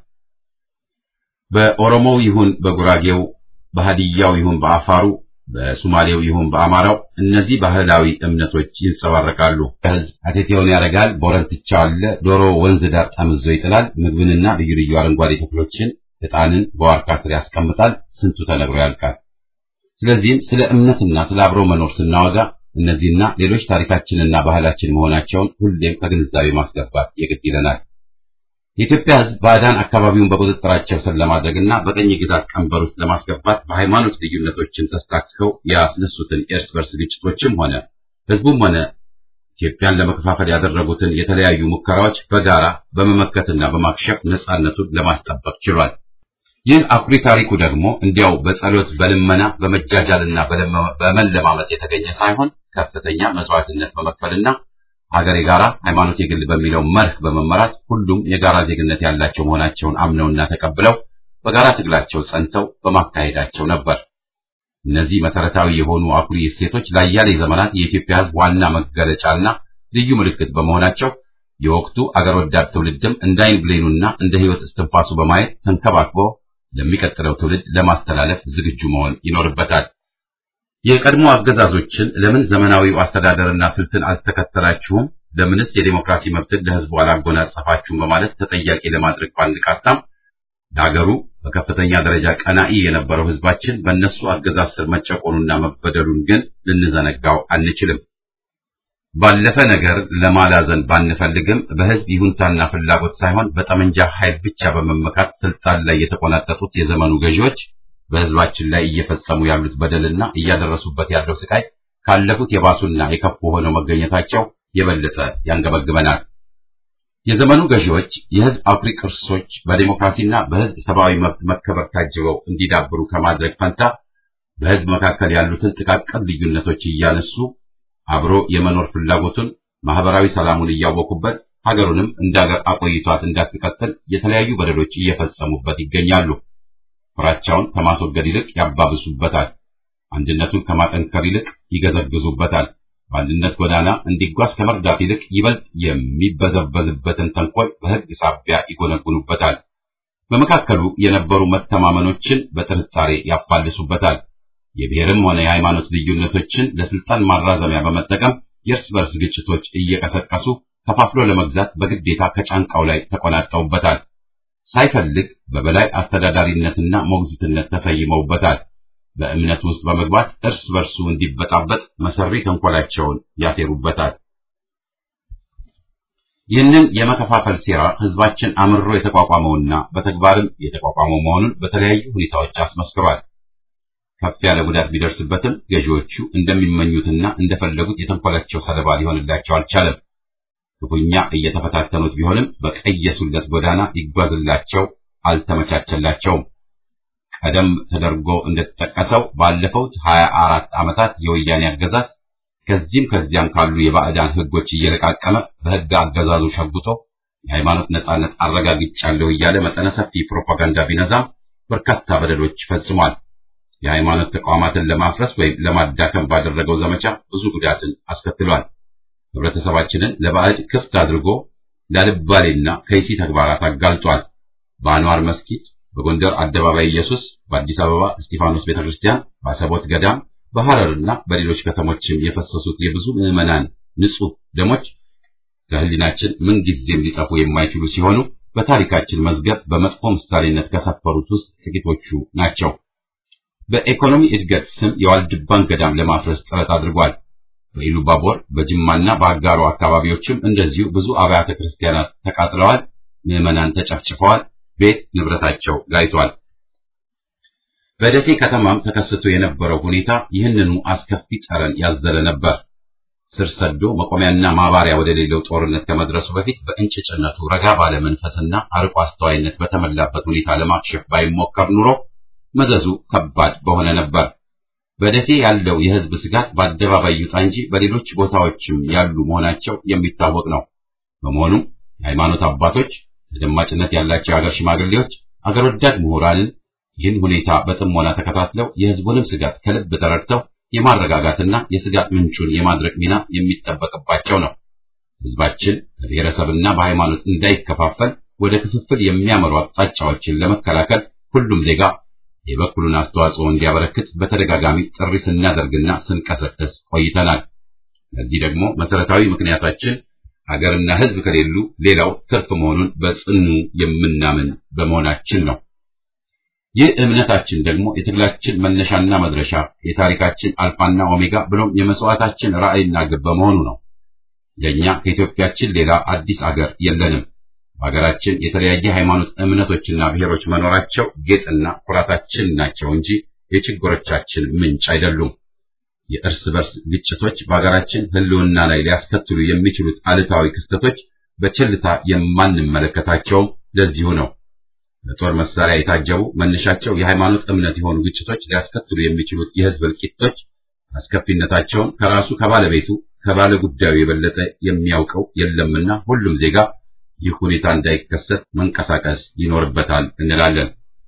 በኦሮሞው ይሁን በጉራጌው፣ በሃዲያው ይሁን በአፋሩ፣ በሱማሌው ይሁን በአማራው እነዚህ ባህላዊ እምነቶች ይንጸባረቃሉ። ሕዝብ አቴቴውን ያደርጋል፣ ቦረንትቻ አለ፣ ዶሮ ወንዝ ዳር ጠምዞ ይጥላል፣ ምግብንና ልዩ ልዩ አረንጓዴ ተክሎችን ዕጣንን በዋርካ ስር ያስቀምጣል። ስንቱ ተነግሮ ያልቃል። ስለዚህም ስለ እምነትና ስለ አብሮ መኖር ስናወጋ እነዚህና ሌሎች ታሪካችንና ባህላችን መሆናቸውን ሁሌም ከግንዛቤ ማስገባት የግድ ይለናል። የኢትዮጵያ ሕዝብ ባዕዳን አካባቢውን በቁጥጥራቸው ስር ለማድረግና በቀኝ ግዛት ቀንበር ውስጥ ለማስገባት በሃይማኖት ልዩነቶችን ተስታክከው ያስነሱትን የእርስ በርስ ግጭቶችም ሆነ ሕዝቡም ሆነ ኢትዮጵያን ለመከፋፈል ያደረጉትን የተለያዩ ሙከራዎች በጋራ በመመከትና በማክሸፍ ነጻነቱን ለማስጠበቅ ችሏል። ይህ አኩሪ ታሪኩ ደግሞ እንዲያው በጸሎት በልመና በመጃጃልና በመለማመጥ የተገኘ ሳይሆን ከፍተኛ መስዋዕትነት በመክፈልና ሀገር የጋራ ሃይማኖት የግል በሚለው መርህ በመመራት ሁሉም የጋራ ዜግነት ያላቸው መሆናቸውን አምነውና ተቀብለው በጋራ ትግላቸው ጸንተው በማካሄዳቸው ነበር። እነዚህ መሰረታዊ የሆኑ አኩሪ እሴቶች ለአያሌ ዘመናት የኢትዮጵያ ሕዝብ ዋና መገለጫና ልዩ ምልክት በመሆናቸው የወቅቱ አገር ወዳድ ትውልድም እንደ ዓይን ብሌኑና እንደ ሕይወት እስትንፋሱ በማየት ተንከባክቦ ለሚቀጥለው ትውልድ ለማስተላለፍ ዝግጁ መሆን ይኖርበታል። የቀድሞ አገዛዞችን ለምን ዘመናዊው አስተዳደርና ስልትን አልተከተላችሁም? ለምንስ የዴሞክራሲ መብትን ለሕዝቡ አላጎናጸፋችሁም? በማለት ተጠያቂ ለማድረግ ባንቃጣም ለሀገሩ በከፍተኛ ደረጃ ቀናኢ የነበረው ሕዝባችን በእነሱ አገዛዝ ስር መጨቆኑና መበደሉን ግን ልንዘነጋው አንችልም። ባለፈ ነገር ለማላዘን ባንፈልግም በሕዝብ ይሁንታና ፍላጎት ሳይሆን በጠመንጃ ኃይል ብቻ በመመካት ስልጣን ላይ የተቆናጠጡት የዘመኑ ገዢዎች በሕዝባችን ላይ እየፈጸሙ ያሉት በደልና እያደረሱበት ያለው ስቃይ ካለፉት የባሱና የከፉ ሆነው መገኘታቸው የበለጠ ያንገበግበናል። የዘመኑ ገዢዎች የሕዝብ አኩሪ ቅርሶች በዲሞክራሲና በሕዝብ ሰብአዊ መብት መከበር ታጅበው እንዲዳብሩ ከማድረግ ፈንታ በሕዝብ መካከል ያሉትን ጥቃቅን ልዩነቶች እያነሱ አብሮ የመኖር ፍላጎቱን ማህበራዊ ሰላሙን እያወኩበት ሀገሩንም እንደ ሀገር አቆይቷት እንዳትቀጥል የተለያዩ በደሎች እየፈጸሙበት ይገኛሉ። ፍራቻውን ከማስወገድ ይልቅ ያባብሱበታል። አንድነቱን ከማጠንከር ይልቅ ይገዘግዙበታል። በአንድነት ጎዳና እንዲጓዝ ከመርዳት ይልቅ ይበልጥ የሚበዘበዝበትን ተንኮል በሕግ ሳቢያ ይጎነጉኑበታል። በመካከሉ የነበሩ መተማመኖችን በጥርጣሬ ያፋልሱበታል። የብሔርም ሆነ የሃይማኖት ልዩነቶችን ለስልጣን ማራዘሚያ በመጠቀም የእርስ በርስ ግጭቶች እየቀሰቀሱ ከፋፍሎ ለመግዛት በግዴታ ከጫንቃው ላይ ተቆናጠውበታል። ሳይፈልግ በበላይ አስተዳዳሪነትና ሞግዚትነት ተሰይመውበታል። በእምነት ውስጥ በመግባት እርስ በርሱ እንዲበጣበጥ መሰሪ ተንኮላቸውን ያሴሩበታል። ይህንን የመከፋፈል ሴራ ህዝባችን አምርሮ የተቋቋመውና በተግባርም የተቋቋመው መሆኑን በተለያዩ ሁኔታዎች አስመስክሯል። ከፍ ያለ ጉዳት ቢደርስበትም ገዢዎቹ እንደሚመኙትና እንደፈለጉት የተንኮላቸው ሰለባ ሊሆንላቸው አልቻለም። ክፉኛ እየተፈታተኑት ቢሆንም በቀየሱለት ጎዳና ይጓዝላቸው አልተመቻቸላቸውም። ቀደም ተደርጎ እንደተጠቀሰው ባለፈውት ሀያ አራት ዓመታት የወያኔ አገዛዝ ከዚህም ከዚያም ካሉ የባዕዳን ህጎች እየለቃቀመ በህግ አገዛዙ ሸጉቶ የሃይማኖት ነጻነት አረጋግጫለሁ እያለ መጠነ ሰፊ ፕሮፓጋንዳ ቢነዛም በርካታ በደሎች ፈጽሟል። የሃይማኖት ተቋማትን ለማፍረስ ወይም ለማዳከም ባደረገው ዘመቻ ብዙ ጉዳትን አስከትሏል። ህብረተሰባችንን ለባዕድ ክፍት አድርጎ ላልባሌና ከይሲ ተግባራት አጋልጧል። በአንዋር መስጊድ፣ በጎንደር አደባባይ ኢየሱስ፣ በአዲስ አበባ እስጢፋኖስ ቤተክርስቲያን፣ በአሰቦት ገዳም፣ በሐረርና በሌሎች ከተሞችም የፈሰሱት የብዙ ምዕመናን ንጹህ ደሞች ከህሊናችን ምንጊዜም ሊጠፉ የማይችሉ ሲሆኑ በታሪካችን መዝገብ በመጥፎ ምሳሌነት ከሰፈሩት ውስጥ ጥቂቶቹ ናቸው። በኢኮኖሚ እድገት ስም የዋልድባን ገዳም ለማፍረስ ጥረት አድርጓል። በኢሉባቦር በጅማና በአጋሮ አካባቢዎችም እንደዚሁ ብዙ አብያተ ክርስቲያናት ተቃጥለዋል። ምዕመናን ተጨፍጭፈዋል። ቤት ንብረታቸው ጋይቷል። በደሴ ከተማም ተከስቶ የነበረው ሁኔታ ይህንኑ አስከፊ ጠረን ያዘለ ነበር። ስር ሰዶ መቆሚያና ማባሪያ ወደሌለው ጦርነት ከመድረሱ በፊት በእንጭጭነቱ ረጋ ባለ መንፈስና አርቆ አስተዋይነት በተሞላበት ሁኔታ ለማክሸፍ ባይሞከር ኑሮ መዘዙ ከባድ በሆነ ነበር። በደሴ ያለው የህዝብ ስጋት በአደባባይ ይውጣ እንጂ በሌሎች ቦታዎችም ያሉ መሆናቸው የሚታወቅ ነው። በመሆኑም የሃይማኖት አባቶች፣ ተደማጭነት ያላቸው የሀገር ሽማግሌዎች፣ አገር ወዳድ ምሁራንን ይህን ሁኔታ በጥሞና ተከታትለው የህዝቡንም ስጋት ከልብ ተረድተው የማረጋጋትና የስጋት ምንጩን የማድረቅ ሚና የሚጠበቅባቸው ነው። ህዝባችን በብሔረሰብና በሃይማኖት እንዳይከፋፈል ወደ ክፍፍል የሚያመሩ አቅጣጫዎችን ለመከላከል ሁሉም ዜጋ የበኩሉን አስተዋጽኦ እንዲያበረክት በተደጋጋሚ ጥሪ ስናደርግና ስንቀሰቅስ ቆይተናል። ለዚህ ደግሞ መሰረታዊ ምክንያታችን ሀገርና ህዝብ ከሌሉ ሌላው ትርፍ መሆኑን በጽኑ የምናምን በመሆናችን ነው። ይህ እምነታችን ደግሞ የትግላችን መነሻና መድረሻ፣ የታሪካችን አልፋና ኦሜጋ ብሎም የመስዋዕታችን ራዕይና ግብ በመሆኑ ነው። ለእኛ ከኢትዮጵያችን ሌላ አዲስ አገር የለንም። በሀገራችን የተለያየ ሃይማኖት እምነቶችና ብሔሮች መኖራቸው ጌጥና ኩራታችን ናቸው እንጂ የችግሮቻችን ምንጭ አይደሉም። የእርስ በርስ ግጭቶች በሀገራችን ህልውና ላይ ሊያስከትሉ የሚችሉት አሉታዊ ክስተቶች በቸልታ የማንመለከታቸውም ለዚሁ ነው። በጦር መሳሪያ የታጀቡ መነሻቸው የሃይማኖት እምነት የሆኑ ግጭቶች ሊያስከትሉ የሚችሉት የህዝብ እልቂቶች አስከፊነታቸውን ከራሱ ከባለቤቱ ከባለ ጉዳዩ የበለጠ የሚያውቀው የለምና ሁሉም ዜጋ ይህ ሁኔታ እንዳይከሰት መንቀሳቀስ ይኖርበታል እንላለን።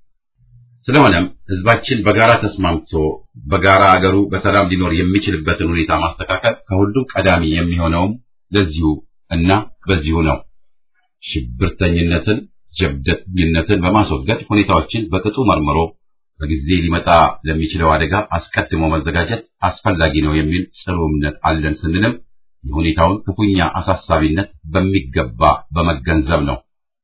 ስለሆነም ህዝባችን በጋራ ተስማምቶ በጋራ አገሩ በሰላም ሊኖር የሚችልበትን ሁኔታ ማስተካከል ከሁሉም ቀዳሚ የሚሆነውም ለዚሁ እና በዚሁ ነው። ሽብርተኝነትን፣ ጀብደኝነትን በማስወገድ ሁኔታዎችን በቅጡ መርምሮ በጊዜ ሊመጣ ለሚችለው አደጋ አስቀድሞ መዘጋጀት አስፈላጊ ነው የሚል ጽኑ እምነት አለን ስንልም የሁኔታውን ክፉኛ አሳሳቢነት በሚገባ በመገንዘብ ነው።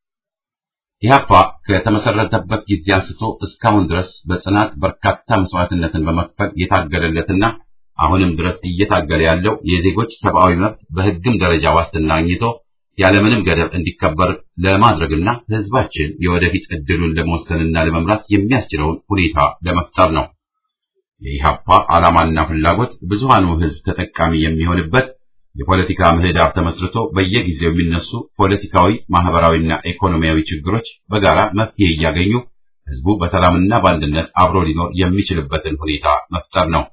ኢህአፓ ከተመሰረተበት ጊዜ አንስቶ እስካሁን ድረስ በጽናት በርካታ መስዋዕትነትን በመክፈል የታገለለትና አሁንም ድረስ እየታገለ ያለው የዜጎች ሰብአዊ መብት በህግም ደረጃ ዋስትና አግኝቶ ያለምንም ገደብ እንዲከበር ለማድረግና ህዝባችን የወደፊት እድሉን ለመወሰንና ለመምራት የሚያስችለውን ሁኔታ ለመፍጠር ነው። የኢህአፓ ዓላማና ፍላጎት ብዙሃኑ ህዝብ ተጠቃሚ የሚሆንበት የፖለቲካ ምህዳር ተመስርቶ በየጊዜው የሚነሱ ፖለቲካዊ፣ ማህበራዊና ኢኮኖሚያዊ ችግሮች በጋራ መፍትሄ እያገኙ ህዝቡ በሰላምና በአንድነት አብሮ ሊኖር የሚችልበትን ሁኔታ መፍጠር ነው።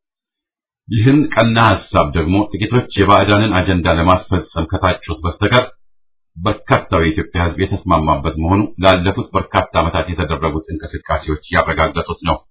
ይህን ቀና ሐሳብ ደግሞ ጥቂቶች የባዕዳንን አጀንዳ ለማስፈጸም ከታጩት በስተቀር በርካታው የኢትዮጵያ ህዝብ የተስማማበት መሆኑ ላለፉት በርካታ ዓመታት የተደረጉት እንቅስቃሴዎች ያረጋገጡት ነው።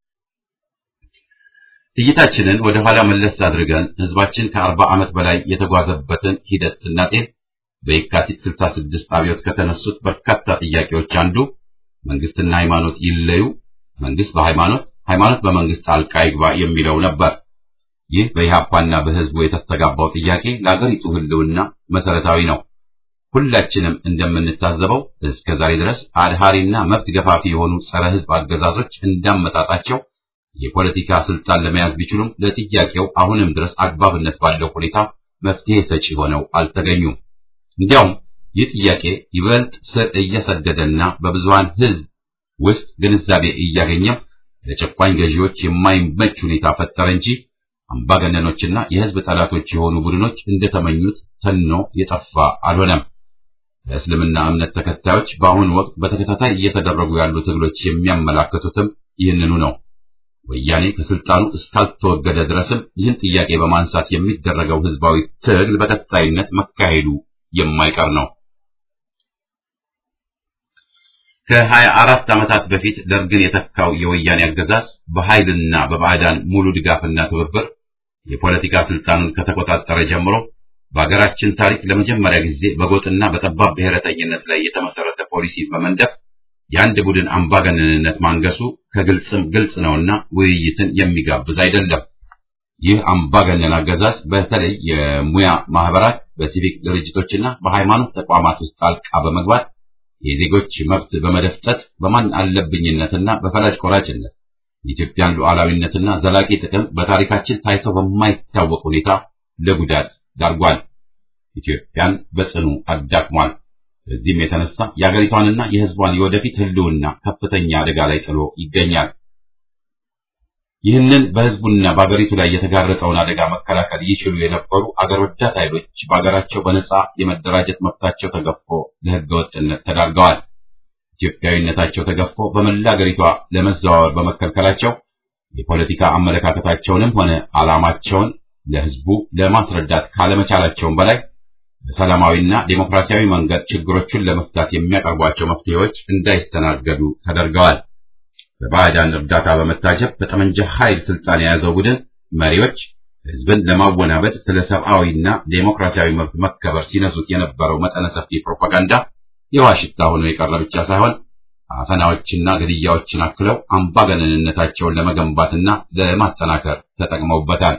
እይታችንን ወደ ኋላ መለስ አድርገን ህዝባችን ከአርባ ዓመት በላይ የተጓዘበትን ሂደት ስናጤን በየካቲት 66 አብዮት ከተነሱት በርካታ ጥያቄዎች አንዱ መንግስትና ሃይማኖት ይለዩ፣ መንግስት በሃይማኖት ሃይማኖት በመንግስት ጣልቃ ይግባ የሚለው ነበር። ይህ በኢህአፓና በህዝቡ የተስተጋባው ጥያቄ ለአገሪቱ ህልውና መሰረታዊ ነው። ሁላችንም እንደምንታዘበው እስከ ዛሬ ድረስ አድሃሪና መብት ገፋፊ የሆኑ ጸረ ህዝብ አገዛዞች እንዳመጣጣቸው የፖለቲካ ስልጣን ለመያዝ ቢችሉም ለጥያቄው አሁንም ድረስ አግባብነት ባለው ሁኔታ መፍትሄ ሰጪ ሆነው አልተገኙም። እንዲያውም ይህ ጥያቄ ይበልጥ ስር እየሰደደና በብዙሃን ሕዝብ ውስጥ ግንዛቤ እያገኘም ለጨቋኝ ገዢዎች የማይመች ሁኔታ ፈጠረ እንጂ አምባገነኖችና የሕዝብ ጠላቶች የሆኑ ቡድኖች እንደተመኙት ተኖ የጠፋ አልሆነም። ለእስልምና እምነት ተከታዮች በአሁኑ ወቅት በተከታታይ እየተደረጉ ያሉ ትግሎች የሚያመላክቱትም ይህንኑ ነው። ወያኔ ከስልጣኑ እስካልተወገደ ድረስም ይህን ጥያቄ በማንሳት የሚደረገው ህዝባዊ ትግል በቀጣይነት መካሄዱ የማይቀር ነው። ከሀያ አራት ዓመታት በፊት ደርግን የተካው የወያኔ አገዛዝ በኃይልና በባዕዳን ሙሉ ድጋፍና ትብብር የፖለቲካ ስልጣኑን ከተቆጣጠረ ጀምሮ በሀገራችን ታሪክ ለመጀመሪያ ጊዜ በጎጥና በጠባብ ብሔረተኝነት ላይ የተመሰረተ ፖሊሲ በመንደፍ የአንድ ቡድን አምባገነንነት ማንገሱ ከግልጽም ግልጽ ነውና ውይይትን የሚጋብዝ አይደለም። ይህ አምባገነን አገዛዝ በተለይ የሙያ ማህበራት፣ በሲቪክ ድርጅቶችና በሃይማኖት ተቋማት ውስጥ ጣልቃ በመግባት የዜጎች መብት በመደፍጠት በማን አለብኝነትና በፈላጭ ቆራጭነት የኢትዮጵያን ሉዓላዊነትና ዘላቂ ጥቅም በታሪካችን ታይቶ በማይታወቅ ሁኔታ ለጉዳት ዳርጓል። ኢትዮጵያን በጽኑ አዳክሟል። በዚህም የተነሳ የአገሪቷንና የሕዝቧን የወደፊት ህልውና ከፍተኛ አደጋ ላይ ጥሎ ይገኛል። ይህንን በሕዝቡና በአገሪቱ ላይ የተጋረጠውን አደጋ መከላከል ይችሉ የነበሩ አገር ወዳድ ኃይሎች በአገራቸው በነጻ የመደራጀት መብታቸው ተገፎ ለሕገ ወጥነት ተዳርገዋል። ኢትዮጵያዊነታቸው ተገፎ በመላ አገሪቷ ለመዘዋወር በመከልከላቸው የፖለቲካ አመለካከታቸውንም ሆነ ዓላማቸውን ለሕዝቡ ለማስረዳት ካለመቻላቸውም በላይ በሰላማዊና ዴሞክራሲያዊ መንገድ ችግሮቹን ለመፍታት የሚያቀርቧቸው መፍትሄዎች እንዳይስተናገዱ ተደርገዋል። በባዕዳን እርዳታ በመታጀብ በጠመንጃ ኃይል ስልጣን የያዘው ቡድን መሪዎች ሕዝብን ለማወናበድ ስለ ሰብአዊና ዴሞክራሲያዊ መብት መከበር ሲነሱት የነበረው መጠነ ሰፊ ፕሮፓጋንዳ የዋሽታ ሆኖ የቀረ ብቻ ሳይሆን አፈናዎችና ግድያዎችን አክለው አምባገነንነታቸውን ለመገንባትና ለማጠናከር ተጠቅመውበታል።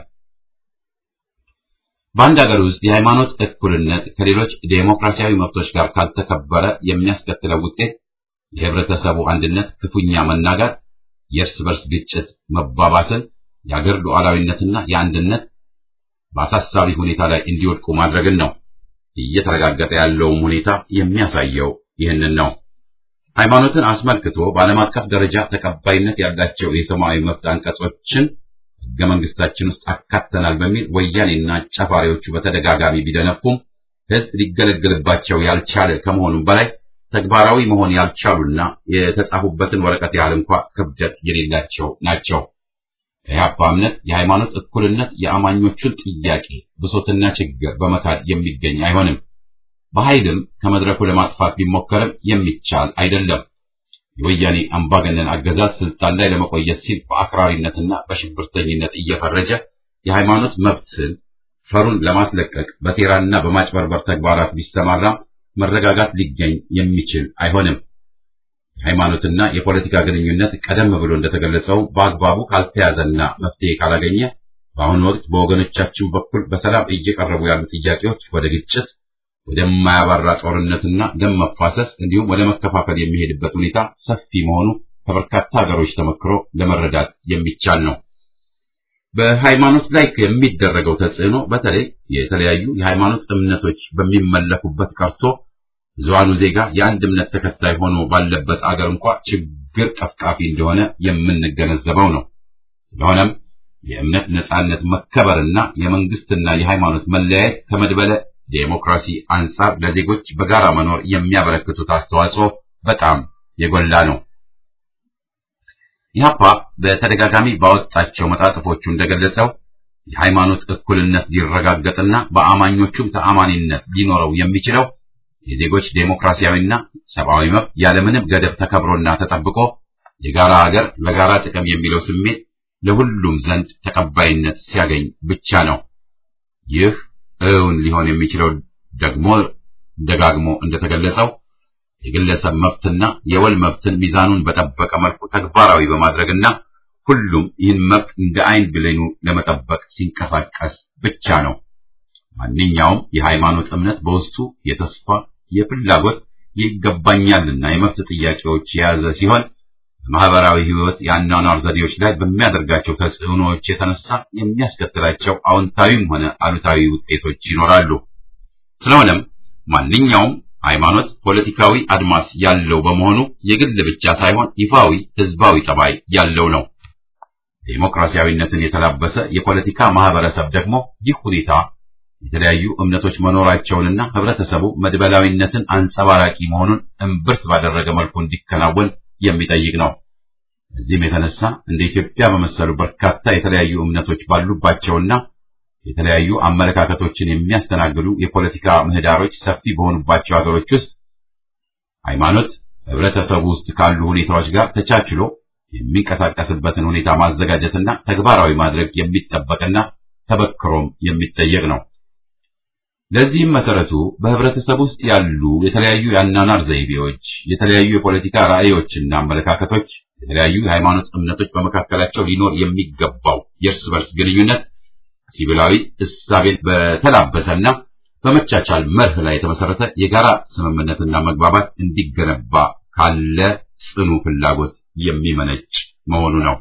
በአንድ ሀገር ውስጥ የሃይማኖት እኩልነት ከሌሎች ዴሞክራሲያዊ መብቶች ጋር ካልተከበረ የሚያስከትለው ውጤት የህብረተሰቡ አንድነት ክፉኛ መናጋት፣ የእርስ በርስ ግጭት መባባስን፣ የአገር ሉዓላዊነትና የአንድነት በአሳሳቢ ሁኔታ ላይ እንዲወድቁ ማድረግን ነው። እየተረጋገጠ ያለውም ሁኔታ የሚያሳየው ይህንን ነው። ሃይማኖትን አስመልክቶ በዓለም አቀፍ ደረጃ ተቀባይነት ያላቸው የሰብአዊ መብት አንቀጾችን ሕገ መንግስታችን ውስጥ አካተናል በሚል ወያኔና ጨፋሪዎቹ በተደጋጋሚ ቢደነፉም ሕዝብ ሊገለገልባቸው ያልቻለ ከመሆኑም በላይ ተግባራዊ መሆን ያልቻሉና የተጻፉበትን ወረቀት ያህል እንኳ ክብደት የሌላቸው ናቸው። የኢህአፓ እምነት የሃይማኖት እኩልነት የአማኞቹን ጥያቄ ብሶትና ችግር በመካድ የሚገኝ አይሆንም። በኃይልም ከመድረኩ ለማጥፋት ቢሞከርም የሚቻል አይደለም። የወያኔ አምባገነን አገዛዝ ስልጣን ላይ ለመቆየት ሲል በአክራሪነትና በሽብርተኝነት እየፈረጀ የሃይማኖት መብትን ፈሩን ለማስለቀቅ በሴራና በማጭበርበር ተግባራት ቢሰማራም መረጋጋት ሊገኝ የሚችል አይሆንም። የሃይማኖትና የፖለቲካ ግንኙነት ቀደም ብሎ እንደተገለጸው በአግባቡ ካልተያዘና መፍትሄ ካላገኘ በአሁኑ ወቅት በወገኖቻችን በኩል በሰላም እየቀረቡ ያሉ ጥያቄዎች ወደ ግጭት፣ ወደማያባራ ጦርነትና ደም መፋሰስ እንዲሁም ወደ መከፋፈል የሚሄድበት ሁኔታ ሰፊ መሆኑ ከበርካታ ሀገሮች ተመክሮ ለመረዳት የሚቻል ነው። በሃይማኖት ላይ የሚደረገው ተጽዕኖ በተለይ የተለያዩ የሃይማኖት እምነቶች በሚመለኩበት ቀርቶ ብዙሃኑ ዜጋ የአንድ እምነት ተከታይ ሆኖ ባለበት አገር እንኳ ችግር ቀፍቃፊ እንደሆነ የምንገነዘበው ነው። ስለሆነም የእምነት ነጻነት መከበርና የመንግስትና የሃይማኖት መለያየት ከመድበለ ዴሞክራሲ አንጻር ለዜጎች በጋራ መኖር የሚያበረክቱት አስተዋጽኦ በጣም የጎላ ነው። ኢህአፓ በተደጋጋሚ ባወጣቸው መጣጥፎቹ እንደገለጸው የሃይማኖት እኩልነት ሊረጋገጥና በአማኞቹም ተአማኒነት ሊኖረው የሚችለው የዜጎች ዴሞክራሲያዊና ሰብአዊ መብት ያለምንም ገደብ ተከብሮና ተጠብቆ የጋራ ሀገር ለጋራ ጥቅም የሚለው ስሜት ለሁሉም ዘንድ ተቀባይነት ሲያገኝ ብቻ ነው። ይህ እውን ሊሆን የሚችለው ደግሞ ደጋግሞ እንደተገለጸው የግለሰብ መብትና የወል መብትን ሚዛኑን በጠበቀ መልኩ ተግባራዊ በማድረግና ሁሉም ይህን መብት እንደ አይን ብሌኑ ለመጠበቅ ሲንቀሳቀስ ብቻ ነው። ማንኛውም የሃይማኖት እምነት በውስጡ የተስፋ፣ የፍላጎት፣ የይገባኛልና የመብት ጥያቄዎች የያዘ ሲሆን በማህበራዊ ሕይወት የአኗኗር ዘዴዎች ላይ በሚያደርጋቸው ተጽዕኖዎች የተነሳ የሚያስከትላቸው አዎንታዊም ሆነ አሉታዊ ውጤቶች ይኖራሉ። ስለሆነም ማንኛውም ሃይማኖት ፖለቲካዊ አድማስ ያለው በመሆኑ የግል ብቻ ሳይሆን ይፋዊ ህዝባዊ ጠባይ ያለው ነው። ዴሞክራሲያዊነትን የተላበሰ የፖለቲካ ማህበረሰብ ደግሞ ይህ ሁኔታ የተለያዩ እምነቶች መኖራቸውንና ህብረተሰቡ መድበላዊነትን አንጸባራቂ መሆኑን እምብርት ባደረገ መልኩ እንዲከናወን የሚጠይቅ ነው። እዚህም የተነሳ እንደ ኢትዮጵያ በመሰሉ በርካታ የተለያዩ እምነቶች ባሉባቸውና የተለያዩ አመለካከቶችን የሚያስተናግዱ የፖለቲካ ምህዳሮች ሰፊ በሆኑባቸው ሀገሮች ውስጥ ሃይማኖት ህብረተሰቡ ውስጥ ካሉ ሁኔታዎች ጋር ተቻችሎ የሚንቀሳቀስበትን ሁኔታ ማዘጋጀትና ተግባራዊ ማድረግ የሚጠበቅና ተበክሮም የሚጠየቅ ነው። ለዚህም መሰረቱ በህብረተሰብ ውስጥ ያሉ የተለያዩ የአናናር ዘይቤዎች፣ የተለያዩ የፖለቲካ ራዕዮችና አመለካከቶች፣ የተለያዩ የሃይማኖት እምነቶች በመካከላቸው ሊኖር የሚገባው የእርስ በርስ ግንኙነት ሲቪላዊ እሳቤን በተላበሰና በመቻቻል መርህ ላይ የተመሰረተ የጋራ ስምምነትና መግባባት እንዲገነባ ካለ ጽኑ ፍላጎት የሚመነጭ መሆኑ ነው።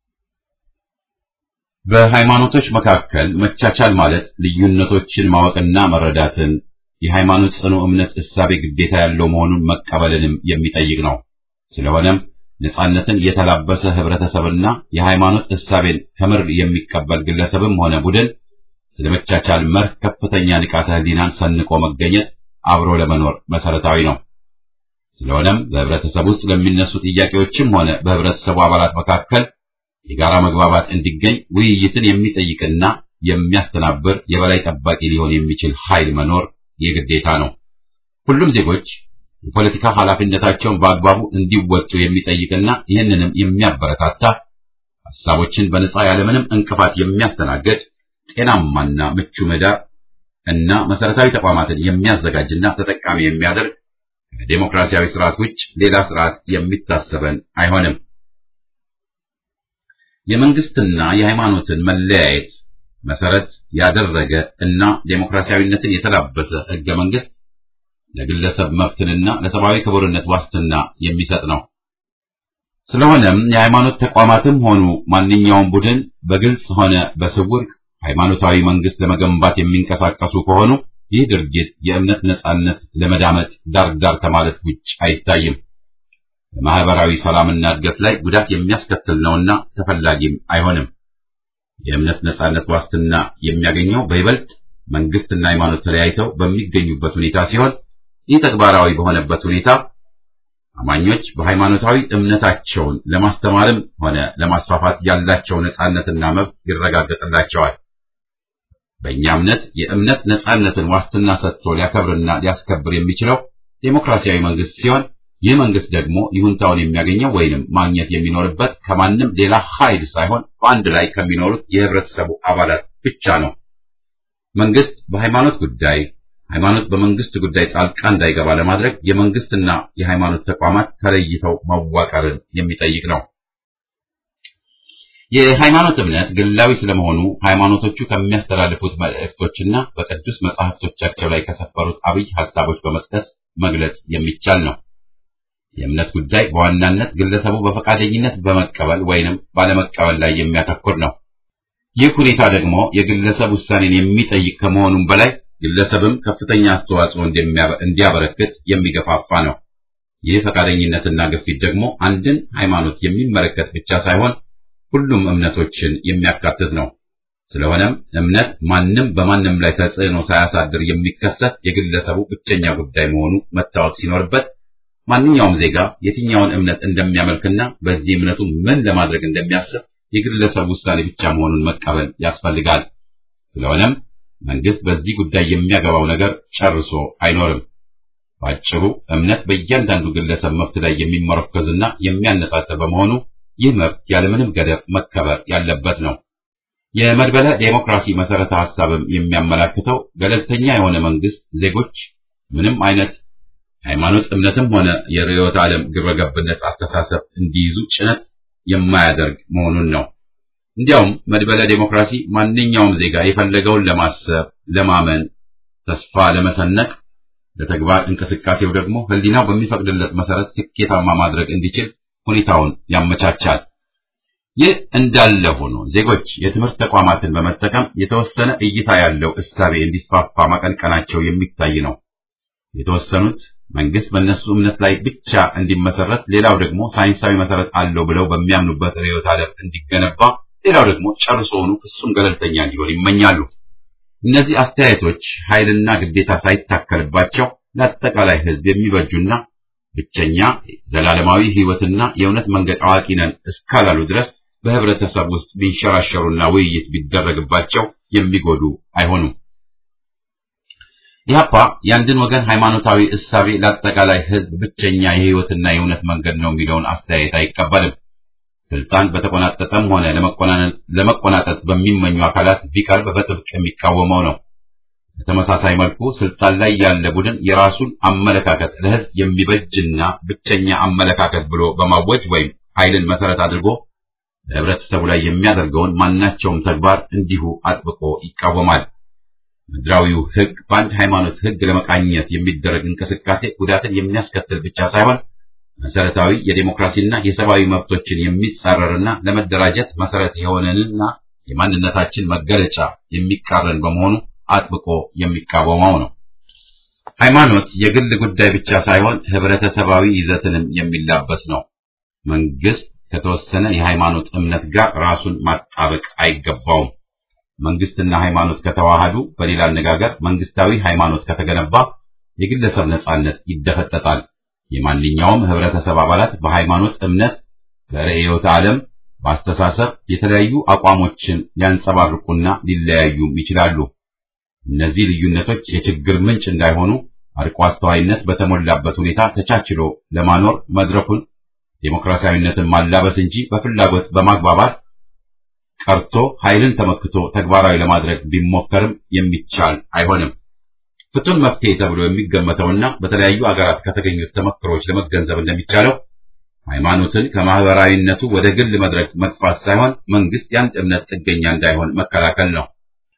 በሃይማኖቶች መካከል መቻቻል ማለት ልዩነቶችን ማወቅና መረዳትን፣ የሃይማኖት ጽኑ እምነት እሳቤ ግዴታ ያለው መሆኑን መቀበልንም የሚጠይቅ ነው። ስለሆነም ነጻነትን የተላበሰ ህብረተሰብና የሃይማኖት እሳቤን ከምር የሚቀበል ግለሰብም ሆነ ቡድን ስለ መቻቻል መርህ ከፍተኛ ንቃተ ህሊናን ሰንቆ መገኘት አብሮ ለመኖር መሰረታዊ ነው። ስለሆነም በህብረተሰብ ውስጥ ለሚነሱ ጥያቄዎችም ሆነ በህብረተሰቡ አባላት መካከል የጋራ መግባባት እንዲገኝ ውይይትን የሚጠይቅና የሚያስተናብር የበላይ ጠባቂ ሊሆን የሚችል ኃይል መኖር የግዴታ ነው። ሁሉም ዜጎች የፖለቲካ ኃላፊነታቸውን በአግባቡ እንዲወጡ የሚጠይቅና ይህንንም የሚያበረታታ ሀሳቦችን በነጻ ያለምንም እንቅፋት የሚያስተናግድ ጤናማና ምቹ ምህዳር እና መሰረታዊ ተቋማትን የሚያዘጋጅና ተጠቃሚ የሚያደርግ ከዴሞክራሲያዊ ስርዓት ውጭ ሌላ ስርዓት የሚታሰበን አይሆንም። የመንግስትና የሃይማኖትን መለያየት መሰረት ያደረገ እና ዴሞክራሲያዊነትን የተላበሰ ህገ መንግስት ለግለሰብ መብትንና ለሰብአዊ ክቡርነት ዋስትና የሚሰጥ ነው። ስለሆነም የሃይማኖት ተቋማትም ሆኑ ማንኛውም ቡድን በግልጽ ሆነ በስውር ሃይማኖታዊ መንግስት ለመገንባት የሚንቀሳቀሱ ከሆኑ ይህ ድርጊት የእምነት ነጻነት ለመዳመጥ ዳር ዳር ከማለት ውጭ አይታይም። በማህበራዊ ሰላምና እድገት ላይ ጉዳት የሚያስከትል ነውና ተፈላጊም አይሆንም። የእምነት ነጻነት ዋስትና የሚያገኘው በይበልጥ መንግስትና ሃይማኖት ተለያይተው በሚገኙበት ሁኔታ ሲሆን ይህ ተግባራዊ በሆነበት ሁኔታ አማኞች በሃይማኖታዊ እምነታቸውን ለማስተማርም ሆነ ለማስፋፋት ያላቸው ነጻነትና መብት ይረጋገጥላቸዋል። በእኛ እምነት የእምነት ነጻነትን ዋስትና ሰጥቶ ሊያከብርና ሊያስከብር የሚችለው ዴሞክራሲያዊ መንግስት ሲሆን ይህ መንግስት ደግሞ ይሁንታውን የሚያገኘው ወይንም ማግኘት የሚኖርበት ከማንም ሌላ ኃይል ሳይሆን በአንድ ላይ ከሚኖሩት የህብረተሰቡ አባላት ብቻ ነው። መንግስት በሃይማኖት ጉዳይ፣ ሃይማኖት በመንግስት ጉዳይ ጣልቃ እንዳይገባ ለማድረግ የመንግስትና የሃይማኖት ተቋማት ተለይተው መዋቀርን የሚጠይቅ ነው። የሃይማኖት እምነት ግላዊ ስለመሆኑ ሃይማኖቶቹ ከሚያስተላልፉት መልእክቶችና በቅዱስ መጻሕፍቶቻቸው ላይ ከሰፈሩት አብይ ሐሳቦች በመጥቀስ መግለጽ የሚቻል ነው። የእምነት ጉዳይ በዋናነት ግለሰቡ በፈቃደኝነት በመቀበል ወይንም ባለመቀበል ላይ የሚያተኩር ነው። ይህ ሁኔታ ደግሞ የግለሰብ ውሳኔን የሚጠይቅ ከመሆኑም በላይ ግለሰብም ከፍተኛ አስተዋጽኦ እንዲያበረክት የሚገፋፋ ነው። ይህ ፈቃደኝነትና ግፊት ደግሞ አንድን ሃይማኖት የሚመለከት ብቻ ሳይሆን ሁሉም እምነቶችን የሚያካትት ነው። ስለሆነም እምነት ማንም በማንም ላይ ተጽዕኖ ሳያሳድር የሚከሰት የግለሰቡ ብቸኛ ጉዳይ መሆኑ መታወቅ ሲኖርበት ማንኛውም ዜጋ የትኛውን እምነት እንደሚያመልክና በዚህ እምነቱ ምን ለማድረግ እንደሚያስብ የግለሰብ ውሳኔ ብቻ መሆኑን መቀበል ያስፈልጋል። ስለሆነም መንግስት በዚህ ጉዳይ የሚያገባው ነገር ጨርሶ አይኖርም። ባጭሩ እምነት በእያንዳንዱ ግለሰብ መብት ላይ የሚመረኮዝና የሚያነጣጥር በመሆኑ ይህ መብት ያለምንም ገደብ መከበር ያለበት ነው። የመድበለ ዴሞክራሲ መሰረተ ሐሳብም የሚያመላክተው ገለልተኛ የሆነ መንግስት ዜጎች ምንም አይነት ሃይማኖት እምነትም ሆነ የርዕዮተ ዓለም ግብረገብነት አስተሳሰብ እንዲይዙ ጭነት የማያደርግ መሆኑን ነው። እንዲያውም መድበለ ዴሞክራሲ ማንኛውም ዜጋ የፈለገውን ለማሰብ፣ ለማመን፣ ተስፋ ለመሰነቅ፣ ለተግባር እንቅስቃሴው ደግሞ ሕሊናው በሚፈቅድለት መሰረት ስኬታማ ማድረግ እንዲችል ሁኔታውን ያመቻቻል። ይህ እንዳለ ሆኖ ዜጎች የትምህርት ተቋማትን በመጠቀም የተወሰነ እይታ ያለው እሳቤ እንዲስፋፋ ማቀንቀናቸው የሚታይ ነው። የተወሰኑት መንግስት በእነሱ እምነት ላይ ብቻ እንዲመሰረት፣ ሌላው ደግሞ ሳይንሳዊ መሰረት አለው ብለው በሚያምኑበት ርዕዮተ ዓለም እንዲገነባ፣ ሌላው ደግሞ ጨርሶውኑ ፍጹም ገለልተኛ እንዲሆን ይመኛሉ። እነዚህ አስተያየቶች ኃይልና ግዴታ ሳይታከልባቸው ለአጠቃላይ ሕዝብ የሚበጁና ብቸኛ ዘላለማዊ ሕይወትና የእውነት መንገድ አዋቂ ነን እስካላሉ ድረስ በህብረተሰብ ውስጥ ቢንሸራሸሩና ውይይት ቢደረግባቸው የሚጎዱ አይሆኑም። ኢህአፓ የአንድን ወገን ሃይማኖታዊ እሳቤ ለአጠቃላይ ሕዝብ ብቸኛ የሕይወትና የእውነት መንገድ ነው የሚለውን አስተያየት አይቀበልም። ስልጣን በተቆናጠጠም ሆነ ለመቆናጠጥ በሚመኙ አካላት ቢቀርብ በጥብቅ የሚቃወመው ነው። በተመሳሳይ መልኩ ስልጣን ላይ ያለ ቡድን የራሱን አመለካከት ለሕዝብ የሚበጅና ብቸኛ አመለካከት ብሎ በማወጅ ወይም ኃይልን መሰረት አድርጎ በህብረተሰቡ ላይ የሚያደርገውን ማናቸውም ተግባር እንዲሁ አጥብቆ ይቃወማል። ምድራዊው ሕግ በአንድ ሃይማኖት ሕግ ለመቃኘት የሚደረግ እንቅስቃሴ ጉዳትን የሚያስከትል ብቻ ሳይሆን መሰረታዊ የዴሞክራሲና የሰብአዊ መብቶችን የሚጻረርና ለመደራጀት መሰረት የሆነንና የማንነታችን መገለጫ የሚቃረን በመሆኑ አጥብቆ የሚቃወመው ነው። ሃይማኖት የግል ጉዳይ ብቻ ሳይሆን ህብረተሰባዊ ይዘትንም የሚላበስ ነው። መንግስት ከተወሰነ የሃይማኖት እምነት ጋር ራሱን ማጣበቅ አይገባውም። መንግስትና ሃይማኖት ከተዋሃዱ፣ በሌላ አነጋገር መንግስታዊ ሃይማኖት ከተገነባ የግለሰብ ነጻነት ይደፈጠጣል። የማንኛውም ህብረተሰብ አባላት በሃይማኖት እምነት፣ በርዕዮተ ዓለም፣ በአስተሳሰብ የተለያዩ አቋሞችን ሊያንጸባርቁና ሊለያዩም ይችላሉ። እነዚህ ልዩነቶች የችግር ምንጭ እንዳይሆኑ አርቆ አስተዋይነት በተሞላበት ሁኔታ ተቻችሎ ለማኖር መድረኩን ዴሞክራሲያዊነትን ማላበስ እንጂ በፍላጎት በማግባባት ቀርቶ ኃይልን ተመክቶ ተግባራዊ ለማድረግ ቢሞከርም የሚቻል አይሆንም። ፍቱን መፍትሄ ተብሎ የሚገመተውና በተለያዩ አገራት ከተገኙት ተመክሮች ለመገንዘብ እንደሚቻለው ሃይማኖትን ከማህበራዊነቱ ወደ ግል መድረክ መግፋት ሳይሆን መንግስት የአንድ እምነት ጥገኛ እንዳይሆን መከላከል ነው።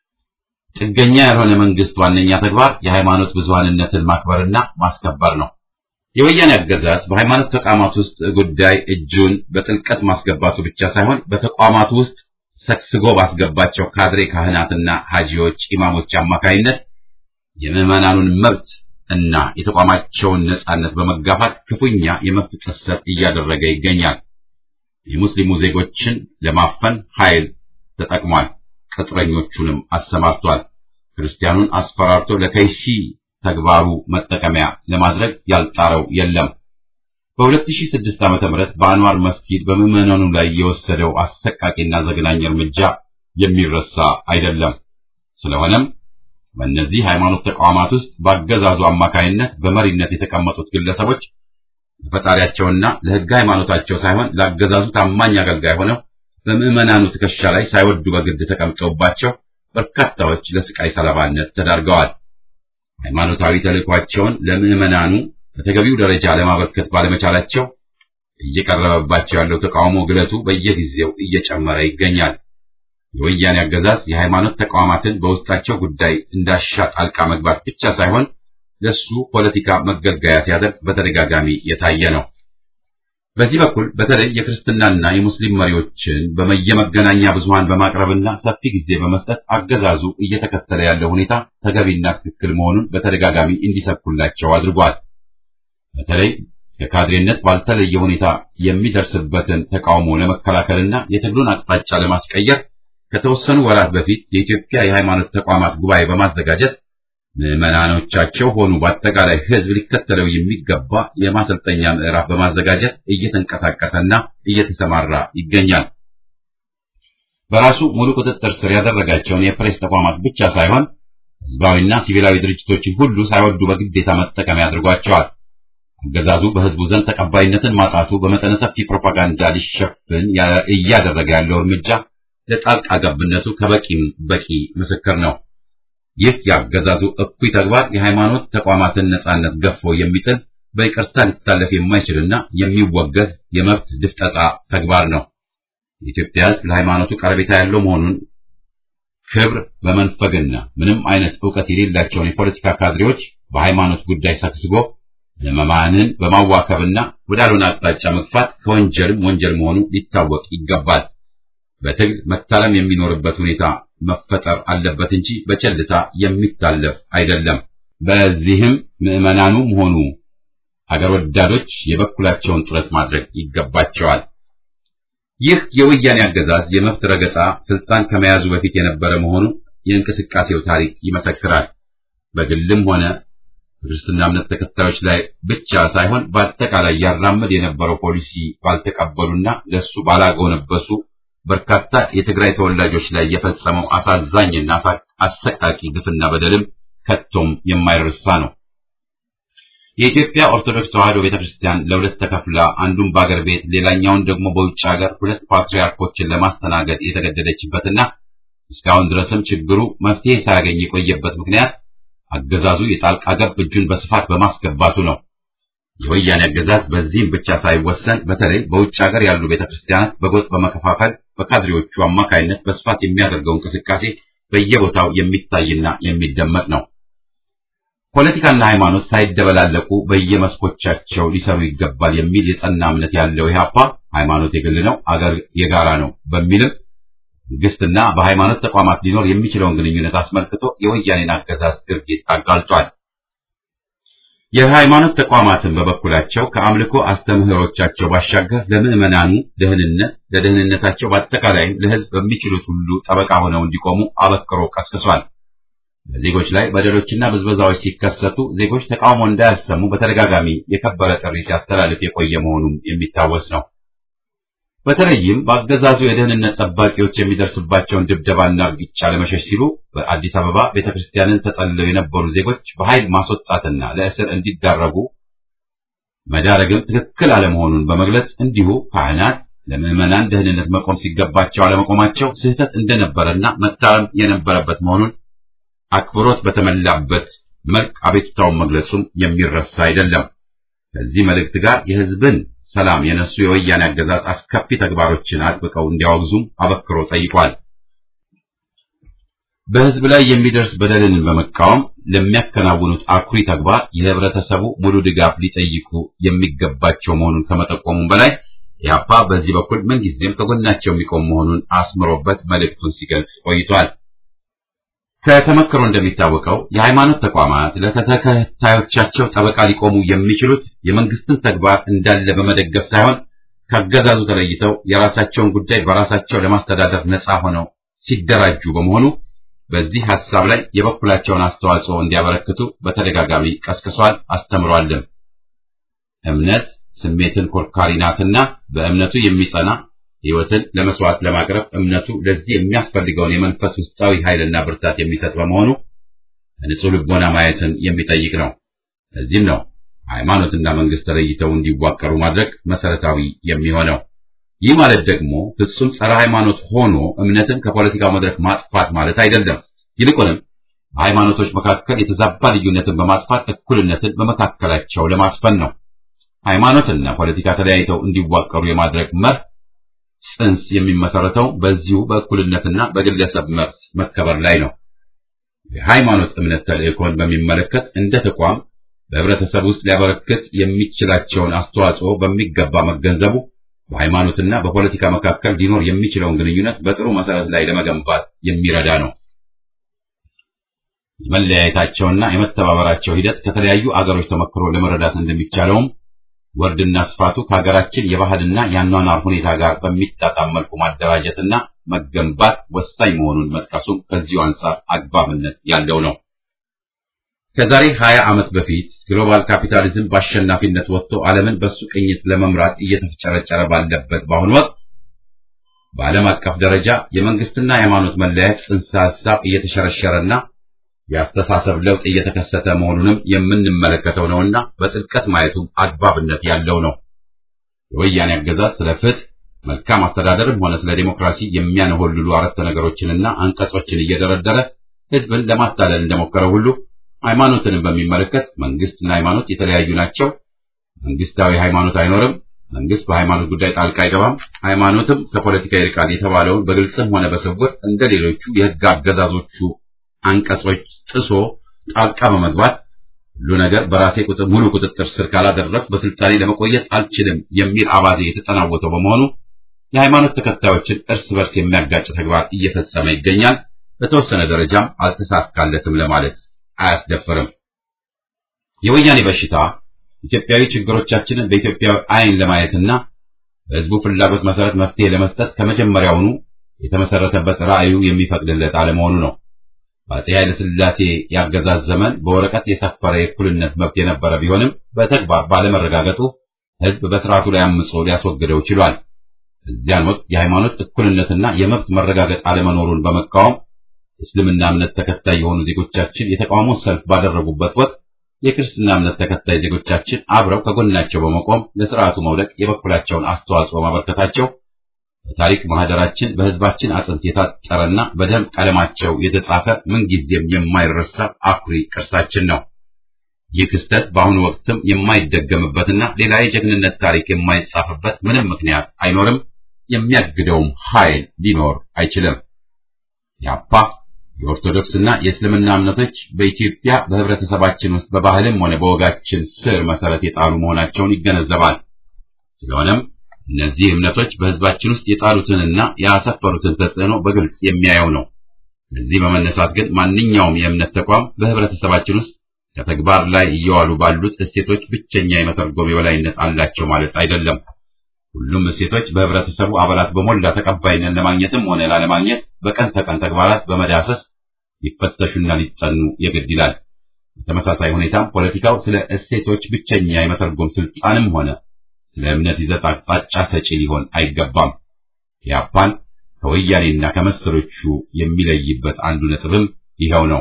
ጥገኛ ያልሆነ መንግስት ዋነኛ ተግባር የሃይማኖት ብዙሃንነትን ማክበርና ማስከበር ነው። የወያኔ አገዛዝ በሃይማኖት ተቋማት ውስጥ ጉዳይ እጁን በጥልቀት ማስገባቱ ብቻ ሳይሆን በተቋማቱ ውስጥ ሰክስጎ ባስገባቸው ካድሬ ካህናትና ሐጂዎች፣ ኢማሞች አማካይነት የምዕመናኑን መብት እና የተቋማቸውን ነጻነት በመጋፋት ክፉኛ የመብት ጥሰት እያደረገ ይገኛል። የሙስሊሙ ዜጎችን ለማፈን ኃይል ተጠቅሟል። ቅጥረኞቹንም አሰማርቷል። ክርስቲያኑን አስፈራርቶ ለከይሲ ተግባሩ መጠቀሚያ ለማድረግ ያልጣረው የለም። በ2006 ዓ.ም በአንዋር መስጊድ በምዕመናኑ ላይ የወሰደው አሰቃቂና ዘግናኝ እርምጃ የሚረሳ አይደለም። ስለሆነም በእነዚህ ሃይማኖት ተቋማት ውስጥ በአገዛዙ አማካይነት በመሪነት የተቀመጡት ግለሰቦች ለፈጣሪያቸውና ለሕግ ሃይማኖታቸው ሳይሆን ለአገዛዙ ታማኝ አገልጋይ ሆነው በምዕመናኑ ትከሻ ላይ ሳይወዱ በግድ ተቀምጠውባቸው በርካታዎች ለስቃይ ሰለባነት ተዳርገዋል። ሃይማኖታዊ ተልዕኳቸውን ለምዕመናኑ በተገቢው ደረጃ ለማበርከት ባለመቻላቸው እየቀረበባቸው ያለው ተቃውሞ ግለቱ በየጊዜው እየጨመረ ይገኛል። የወያኔ አገዛዝ የሃይማኖት ተቋማትን በውስጣቸው ጉዳይ እንዳሻ ጣልቃ መግባት ብቻ ሳይሆን ለሱ ፖለቲካ መገልገያ ሲያደርግ በተደጋጋሚ የታየ ነው። በዚህ በኩል በተለይ የክርስትናና የሙስሊም መሪዎችን በየመገናኛ ብዙሃን በማቅረብና ሰፊ ጊዜ በመስጠት አገዛዙ እየተከተለ ያለው ሁኔታ ተገቢና ትክክል መሆኑን በተደጋጋሚ እንዲሰብኩላቸው አድርጓል። በተለይ ከካድሬነት ባልተለየ ሁኔታ የሚደርስበትን ተቃውሞ ለመከላከልና የትግሉን አቅጣጫ ለማስቀየር ከተወሰኑ ወራት በፊት የኢትዮጵያ የሃይማኖት ተቋማት ጉባኤ በማዘጋጀት ምዕመናኖቻቸው ሆኑ በአጠቃላይ ሕዝብ ሊከተለው የሚገባ የማሰልጠኛ ምዕራፍ በማዘጋጀት እየተንቀሳቀሰና እየተሰማራ ይገኛል። በራሱ ሙሉ ቁጥጥር ስር ያደረጋቸውን የፕሬስ ተቋማት ብቻ ሳይሆን ሕዝባዊና ሲቪላዊ ድርጅቶችን ሁሉ ሳይወዱ በግዴታ መጠቀሚያ አድርጓቸዋል። አገዛዙ በሕዝቡ ዘንድ ተቀባይነትን ማጣቱ በመጠነ ሰፊ ፕሮፓጋንዳ ሊሸፍን እያደረገ ያለው እርምጃ ለጣልቃ ገብነቱ ከበቂም በቂ ምስክር ነው። ይህ የአገዛዙ እኩይ ተግባር የሃይማኖት ተቋማትን ነጻነት ገፎ የሚጥል በይቅርታ ሊታለፍ የማይችልና የሚወገዝ የመብት ድፍጠጣ ተግባር ነው። የኢትዮጵያ ሕዝብ ለሃይማኖቱ ቀረቤታ ያለው መሆኑን ክብር በመንፈግና ምንም አይነት ዕውቀት የሌላቸውን የፖለቲካ ካድሬዎች በሃይማኖት ጉዳይ ሰክስጎ ለመማንን በማዋከብና ወዳልሆነ አቅጣጫ መግፋት ከወንጀልም ወንጀል መሆኑ ሊታወቅ ይገባል። በትግል መታለም የሚኖርበት ሁኔታ መፈጠር አለበት እንጂ በቸልታ የሚታለፍ አይደለም። በዚህም ምዕመናኑም ሆኑ አገር ወዳዶች የበኩላቸውን ጥረት ማድረግ ይገባቸዋል። ይህ የወያኔ አገዛዝ የመብት ረገጣ ስልጣን ከመያዙ በፊት የነበረ መሆኑ የእንቅስቃሴው ታሪክ ይመሰክራል። በግልም ሆነ ክርስትና እምነት ተከታዮች ላይ ብቻ ሳይሆን በአጠቃላይ ያራምድ የነበረው ፖሊሲ ባልተቀበሉና ለሱ ባላጎነበሱ በርካታ የትግራይ ተወላጆች ላይ የፈጸመው አሳዛኝና አሰቃቂ ግፍና በደልም ከቶም የማይረሳ ነው። የኢትዮጵያ ኦርቶዶክስ ተዋሕዶ ቤተክርስቲያን ለሁለት ተከፍላ አንዱን በአገር ቤት ሌላኛውን ደግሞ በውጭ ሀገር ሁለት ፓትርያርኮችን ለማስተናገድ የተገደደችበትና እስካሁን ድረስም ችግሩ መፍትሄ ሳያገኝ የቆየበት ምክንያት አገዛዙ የጣልቃ ገብ እጁን በስፋት በማስገባቱ ነው። የወያኔ አገዛዝ በዚህም ብቻ ሳይወሰን በተለይ በውጭ ሀገር ያሉ ቤተክርስቲያናት በጎጥ በመከፋፈል በካድሬዎቹ አማካይነት በስፋት የሚያደርገው እንቅስቃሴ በየቦታው የሚታይና የሚደመጥ ነው። ፖለቲካና ሃይማኖት ሳይደበላለቁ በየመስኮቻቸው ሊሰሩ ይገባል የሚል የጸና እምነት ያለው ኢህአፓ ሃይማኖት የግል ነው፣ አገር የጋራ ነው በሚልም መንግስትና በሃይማኖት ተቋማት ሊኖር የሚችለውን ግንኙነት አስመልክቶ የወያኔን አገዛዝ ድርጊት አጋልጧል። የሃይማኖት ተቋማትን በበኩላቸው ከአምልኮ አስተምህሮቻቸው ባሻገር ለምዕመናኑ ደህንነት፣ ለደህንነታቸው በአጠቃላይም ለህዝብ በሚችሉት ሁሉ ጠበቃ ሆነው እንዲቆሙ አበክሮ ቀስቅሷል። በዜጎች ላይ በደሎችና ብዝበዛዎች ሲከሰቱ ዜጎች ተቃውሞ እንዳያሰሙ በተደጋጋሚ የከበረ ጥሪ ሲያስተላልፍ የቆየ መሆኑም የሚታወስ ነው። በተለይም በአገዛዙ የደህንነት ጠባቂዎች የሚደርስባቸውን ድብደባና እርግጫ ለመሸሽ ሲሉ በአዲስ አበባ ቤተክርስቲያንን ተጠልለው የነበሩ ዜጎች በኃይል ማስወጣትና ለእስር እንዲዳረጉ መዳረግም ትክክል አለመሆኑን በመግለጽ እንዲሁ ካህናት ለምዕመናን ደህንነት መቆም ሲገባቸው አለመቆማቸው ስህተት እንደነበረና መታረም የነበረበት መሆኑን አክብሮት በተሞላበት መልክ አቤቱታውን መግለጹም የሚረሳ አይደለም። ከዚህ መልእክት ጋር የህዝብን ሰላም የነሱ የወያኔ አገዛዝ አስከፊ ተግባሮችን አጥብቀው እንዲያወግዙም አበክሮ ጠይቋል። በህዝብ ላይ የሚደርስ በደልን በመቃወም ለሚያከናውኑት አኩሪ ተግባር የህብረተሰቡ ሙሉ ድጋፍ ሊጠይቁ የሚገባቸው መሆኑን ከመጠቆሙም በላይ ኢህአፓ በዚህ በኩል ምንጊዜም ከጎናቸው የሚቆም መሆኑን አስምሮበት መልእክቱን ሲገልጽ ቆይቷል። ከተመክሮ እንደሚታወቀው የሃይማኖት ተቋማት ለተከታዮቻቸው ጠበቃ ሊቆሙ የሚችሉት የመንግስትን ተግባር እንዳለ በመደገፍ ሳይሆን ከአገዛዙ ተለይተው የራሳቸውን ጉዳይ በራሳቸው ለማስተዳደር ነፃ ሆነው ሲደራጁ በመሆኑ በዚህ ሐሳብ ላይ የበኩላቸውን አስተዋጽኦ እንዲያበረክቱ በተደጋጋሚ ቀስቅሷል፣ አስተምሯልም። እምነት ስሜትን ኮርካሪ ናትና በእምነቱ የሚጸና ሕይወትን ለመስዋዕት ለማቅረብ እምነቱ ለዚህ የሚያስፈልገውን የመንፈስ ውስጣዊ ኃይልና ብርታት የሚሰጥ በመሆኑ ንጹሕ ልቦና ማየትን የሚጠይቅ ነው። ለዚህም ነው ሃይማኖትና መንግስት ተለይተው እንዲዋቀሩ ማድረግ መሰረታዊ የሚሆነው። ይህ ማለት ደግሞ ፍጹም ጸረ ሃይማኖት ሆኖ እምነትን ከፖለቲካው መድረክ ማጥፋት ማለት አይደለም። ይልቁንም በሃይማኖቶች መካከል የተዛባ ልዩነትን በማጥፋት እኩልነትን በመካከላቸው ለማስፈን ነው። ሃይማኖትና ፖለቲካ ተለያይተው እንዲዋቀሩ የማድረግ መርህ ጽንስ የሚመሰረተው በዚሁ በእኩልነትና በግለሰብ መብት መከበር ላይ ነው። የሃይማኖት እምነት ተልእኮን በሚመለከት እንደ ተቋም በህብረተሰብ ውስጥ ሊያበረክት የሚችላቸውን አስተዋጽኦ በሚገባ መገንዘቡ በሃይማኖትና በፖለቲካ መካከል ሊኖር የሚችለውን ግንኙነት በጥሩ መሰረት ላይ ለመገንባት የሚረዳ ነው። የመለያየታቸውና የመተባበራቸው ሂደት ከተለያዩ አገሮች ተመክሮ ለመረዳት እንደሚቻለውም ወርድና ስፋቱ ከሀገራችን የባህልና የአኗኗር ሁኔታ ጋር በሚጣጣም መልኩ ማደራጀትና መገንባት ወሳኝ መሆኑን መጥቀሱም ከዚሁ አንጻር አግባብነት ያለው ነው። ከዛሬ 20 ዓመት በፊት ግሎባል ካፒታሊዝም በአሸናፊነት ወጥቶ ዓለምን በሱ ቅኝት ለመምራት እየተፍጨረጨረ ባለበት በአሁኑ ወቅት በዓለም አቀፍ ደረጃ የመንግስትና የሃይማኖት መለያየት ጽንሰ ሐሳብ እየተሸረሸረና የአስተሳሰብ ለውጥ እየተከሰተ መሆኑንም የምንመለከተው ነውና በጥልቀት ማየቱ አግባብነት ያለው ነው። የወያኔ አገዛዝ ስለ ፍትህ፣ መልካም አስተዳደርም ሆነ ስለ ዴሞክራሲ የሚያነሆልሉ አረፍተ ነገሮችንና አንቀጾችን እየደረደረ ህዝብን ለማታለል እንደሞከረው ሁሉ ሃይማኖትንም በሚመለከት መንግስትና ሃይማኖት የተለያዩ ናቸው፣ መንግስታዊ ሃይማኖት አይኖርም፣ መንግስት በሃይማኖት ጉዳይ ጣልቃ አይገባም፣ ሃይማኖትም ከፖለቲካ ይርቃል የተባለውን በግልጽም ሆነ በስውር እንደ ሌሎቹ የህግ አገዛዞቹ አንቀጾች ጥሶ ጣልቃ በመግባት ሁሉ ነገር በራሴ ቁጥር ሙሉ ቁጥጥር ስር ካላደረግ በስልጣኔ ለመቆየት አልችልም የሚል አባዜ የተጠናወተው በመሆኑ የሃይማኖት ተከታዮችን እርስ በርስ የሚያጋጭ ተግባር እየፈጸመ ይገኛል። በተወሰነ ደረጃም አልተሳካለትም ለማለት አያስደፍርም። የወያኔ በሽታ ኢትዮጵያዊ ችግሮቻችንን በኢትዮጵያዊ ዓይን ለማየትና በሕዝቡ ፍላጎት መሰረት መፍትሄ ለመስጠት ከመጀመሪያውኑ የተመሰረተበት ራዕዩ የሚፈቅድለት አለመሆኑ ነው። በአፄ ኃይለ ሥላሴ ያገዛዝ ዘመን በወረቀት የሰፈረ የእኩልነት መብት የነበረ ቢሆንም በተግባር ባለመረጋገጡ ሕዝብ በስርዓቱ ላይ አምጾ ሊያስወግደው ችሏል። እዚያን ወቅት የሃይማኖት እኩልነትና የመብት መረጋገጥ አለመኖሩን በመቃወም የእስልምና እምነት ተከታይ የሆኑ ዜጎቻችን የተቃውሞ ሰልፍ ባደረጉበት ወቅት የክርስትና እምነት ተከታይ ዜጎቻችን አብረው ከጎናቸው በመቆም ለስርዓቱ መውደቅ የበኩላቸውን አስተዋጽኦ ማበርከታቸው በታሪክ ማህደራችን በሕዝባችን አጥንት የታጠረና በደም ቀለማቸው የተጻፈ ምንጊዜም የማይረሳ አኩሪ ቅርሳችን ነው። ይህ ክስተት በአሁኑ ወቅትም የማይደገምበትና ሌላ የጀግንነት ታሪክ የማይጻፍበት ምንም ምክንያት አይኖርም። የሚያግደውም ኃይል ሊኖር አይችልም። ያፓ የኦርቶዶክስና የእስልምና እምነቶች በኢትዮጵያ በህብረተሰባችን ውስጥ በባህልም ሆነ በወጋችን ስር መሰረት የጣሉ መሆናቸውን ይገነዘባል። ስለሆነም እነዚህ እምነቶች በህዝባችን ውስጥ የጣሉትንና ያሰፈሩትን ተጽዕኖ በግልጽ የሚያየው ነው። ከዚህ በመነሳት ግን ማንኛውም የእምነት ተቋም በህብረተሰባችን ውስጥ ከተግባር ላይ እየዋሉ ባሉት እሴቶች ብቸኛ የመተርጎም የበላይነት አላቸው ማለት አይደለም። ሁሉም እሴቶች በህብረተሰቡ አባላት በሞላ ተቀባይነት ለማግኘትም ሆነ ላለማግኘት በቀን ተቀን ተግባራት በመዳሰስ ሊፈተሹና ሊጠኑ የግድ ይላል። በተመሳሳይ ሁኔታም ፖለቲካው ስለ እሴቶች ብቸኛ የመተርጎም ስልጣንም ሆነ ስለ እምነት ይዘት አቅጣጫ ሰጪ ሊሆን አይገባም። ያፓን ከወያኔና ከመሰሎቹ የሚለይበት አንዱ ነጥብም ይኸው ነው።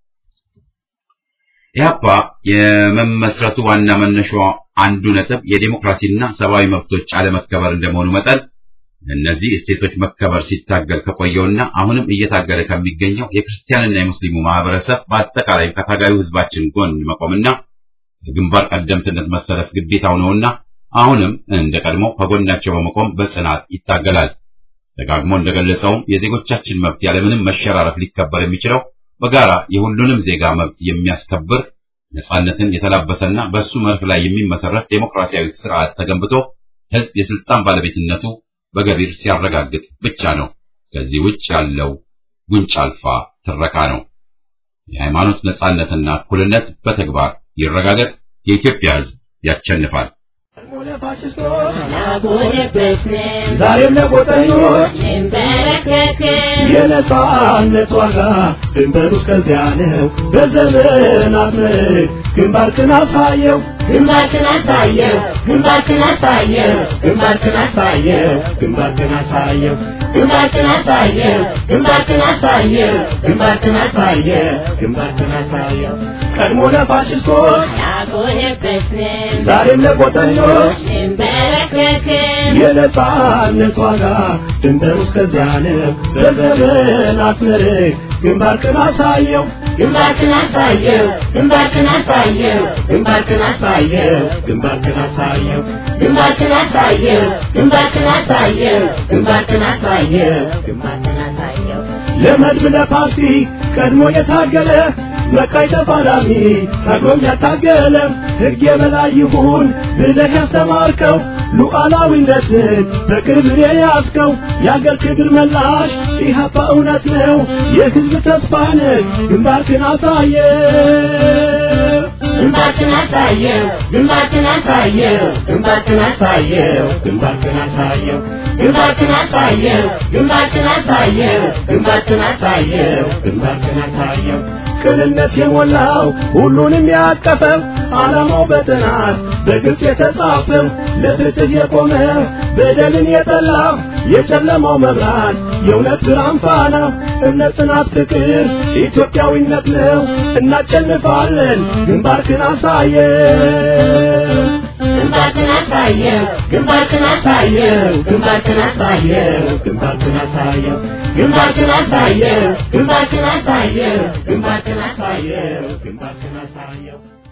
ኢህአፓ የመመስረቱ ዋና መነሻው አንዱ ነጥብ የዴሞክራሲና ሰብአዊ መብቶች አለመከበር እንደመሆኑ መጠን እነዚህ እሴቶች መከበር ሲታገል ከቆየውና አሁንም እየታገለ ከሚገኘው የክርስቲያንና የሙስሊሙ ማህበረሰብ በአጠቃላይም ከታጋዩ ህዝባችን ጎን መቆምና በግንባር ቀደምትነት መሰለፍ ግዴታው ነውና አሁንም እንደ ቀድሞ ከጎናቸው በመቆም በጽናት ይታገላል። ደጋግሞ እንደገለጸውም የዜጎቻችን መብት ያለምንም መሸራረፍ ሊከበር የሚችለው በጋራ የሁሉንም ዜጋ መብት የሚያስከብር ነጻነትን የተላበሰና በእሱ መርህ ላይ የሚመሰረት ዴሞክራሲያዊ ስርዓት ተገንብቶ ህዝብ የስልጣን ባለቤትነቱ በገቢር ሲያረጋግጥ ብቻ ነው። ከዚህ ውጭ ያለው ጉንጭ አልፋ ትረካ ነው። የሃይማኖት ነጻነትና እኩልነት በተግባር ይረጋገጥ። የኢትዮጵያ ህዝብ ያሸንፋል።
ዛሬም ለቆጠኞች የነጻነት ዋጋ ድንበሩ እስከዚያ ነው። በዘመናት ምርክ ግንባርክን አሳየው
ግንባርክን አሳየው ግንባርክን አሳየው ግንባርክን አሳየው
ግንባርክን አሳየው
ግንባርክን አሳየው ግንባርክን አሳየው ግንባርክን አሳየው
ግንባርክን አሳየው ቀድሞ ለፋሽስቶች
ያጎነበስን
ዛሬም ለቆጠኞች
እንበረከክን
የነጻነት ዋጋ ድንበሩ እስከዚያ ነው። በዘመናት ምርክ ግንባርክን አሳየው
ግንባርክን አሳየው ግንባርክን አሳየው ግንባርክን አሳየው
ግንባርክን አሳየው
ግንባርክን አሳየው ግንባርክን አሳየው ግንባርክን አሳየው ግንባርክን አሳየው
ለመድብ ለፓርቲ ቀድሞ የታገለ መቃይ ተፋላሚ ታግሎም ያታገለ ሕግ የበላይ ይሁን ብለህ ያስተማርከው ሉዓላዊነትን በክብር የያዝከው የአገር ክብር መላሽ ኢህአፓ እውነት ነው የሕዝብ ተስፋ ነህ ግንባርክን አሳየ
ግንባርክን አሳየው ግንባርክን አሳየው ግንባርክን አሳየው
ግንባርክን አሳየው
ግንባርክን አሳየው ግንባርክን አሳየው ግንባርክን አሳየው
ግንባርክን አሳየው ቅንነት የሞላው ሁሉንም ያቀፈው ዓላማው በጥናት በግልጽ የተጻፈው ለፍትህ የቆመ በደልን የጠላ የጨለማው መብራት የእውነት ብርሃን ፋና እምነት፣ ጽናት፣ ፍቅር ኢትዮጵያዊነት ነው። እናሸንፋለን። ግንባርክን አሳየ
ግንባርክን አሳየው ግንባርክን አሳየው ግንባርክን አሳየው
ግንባርክን አሳየው
ግንባርክን አሳየው ግንባርክን አሳየው ግንባርክን አሳየው
ግንባርክን አሳየው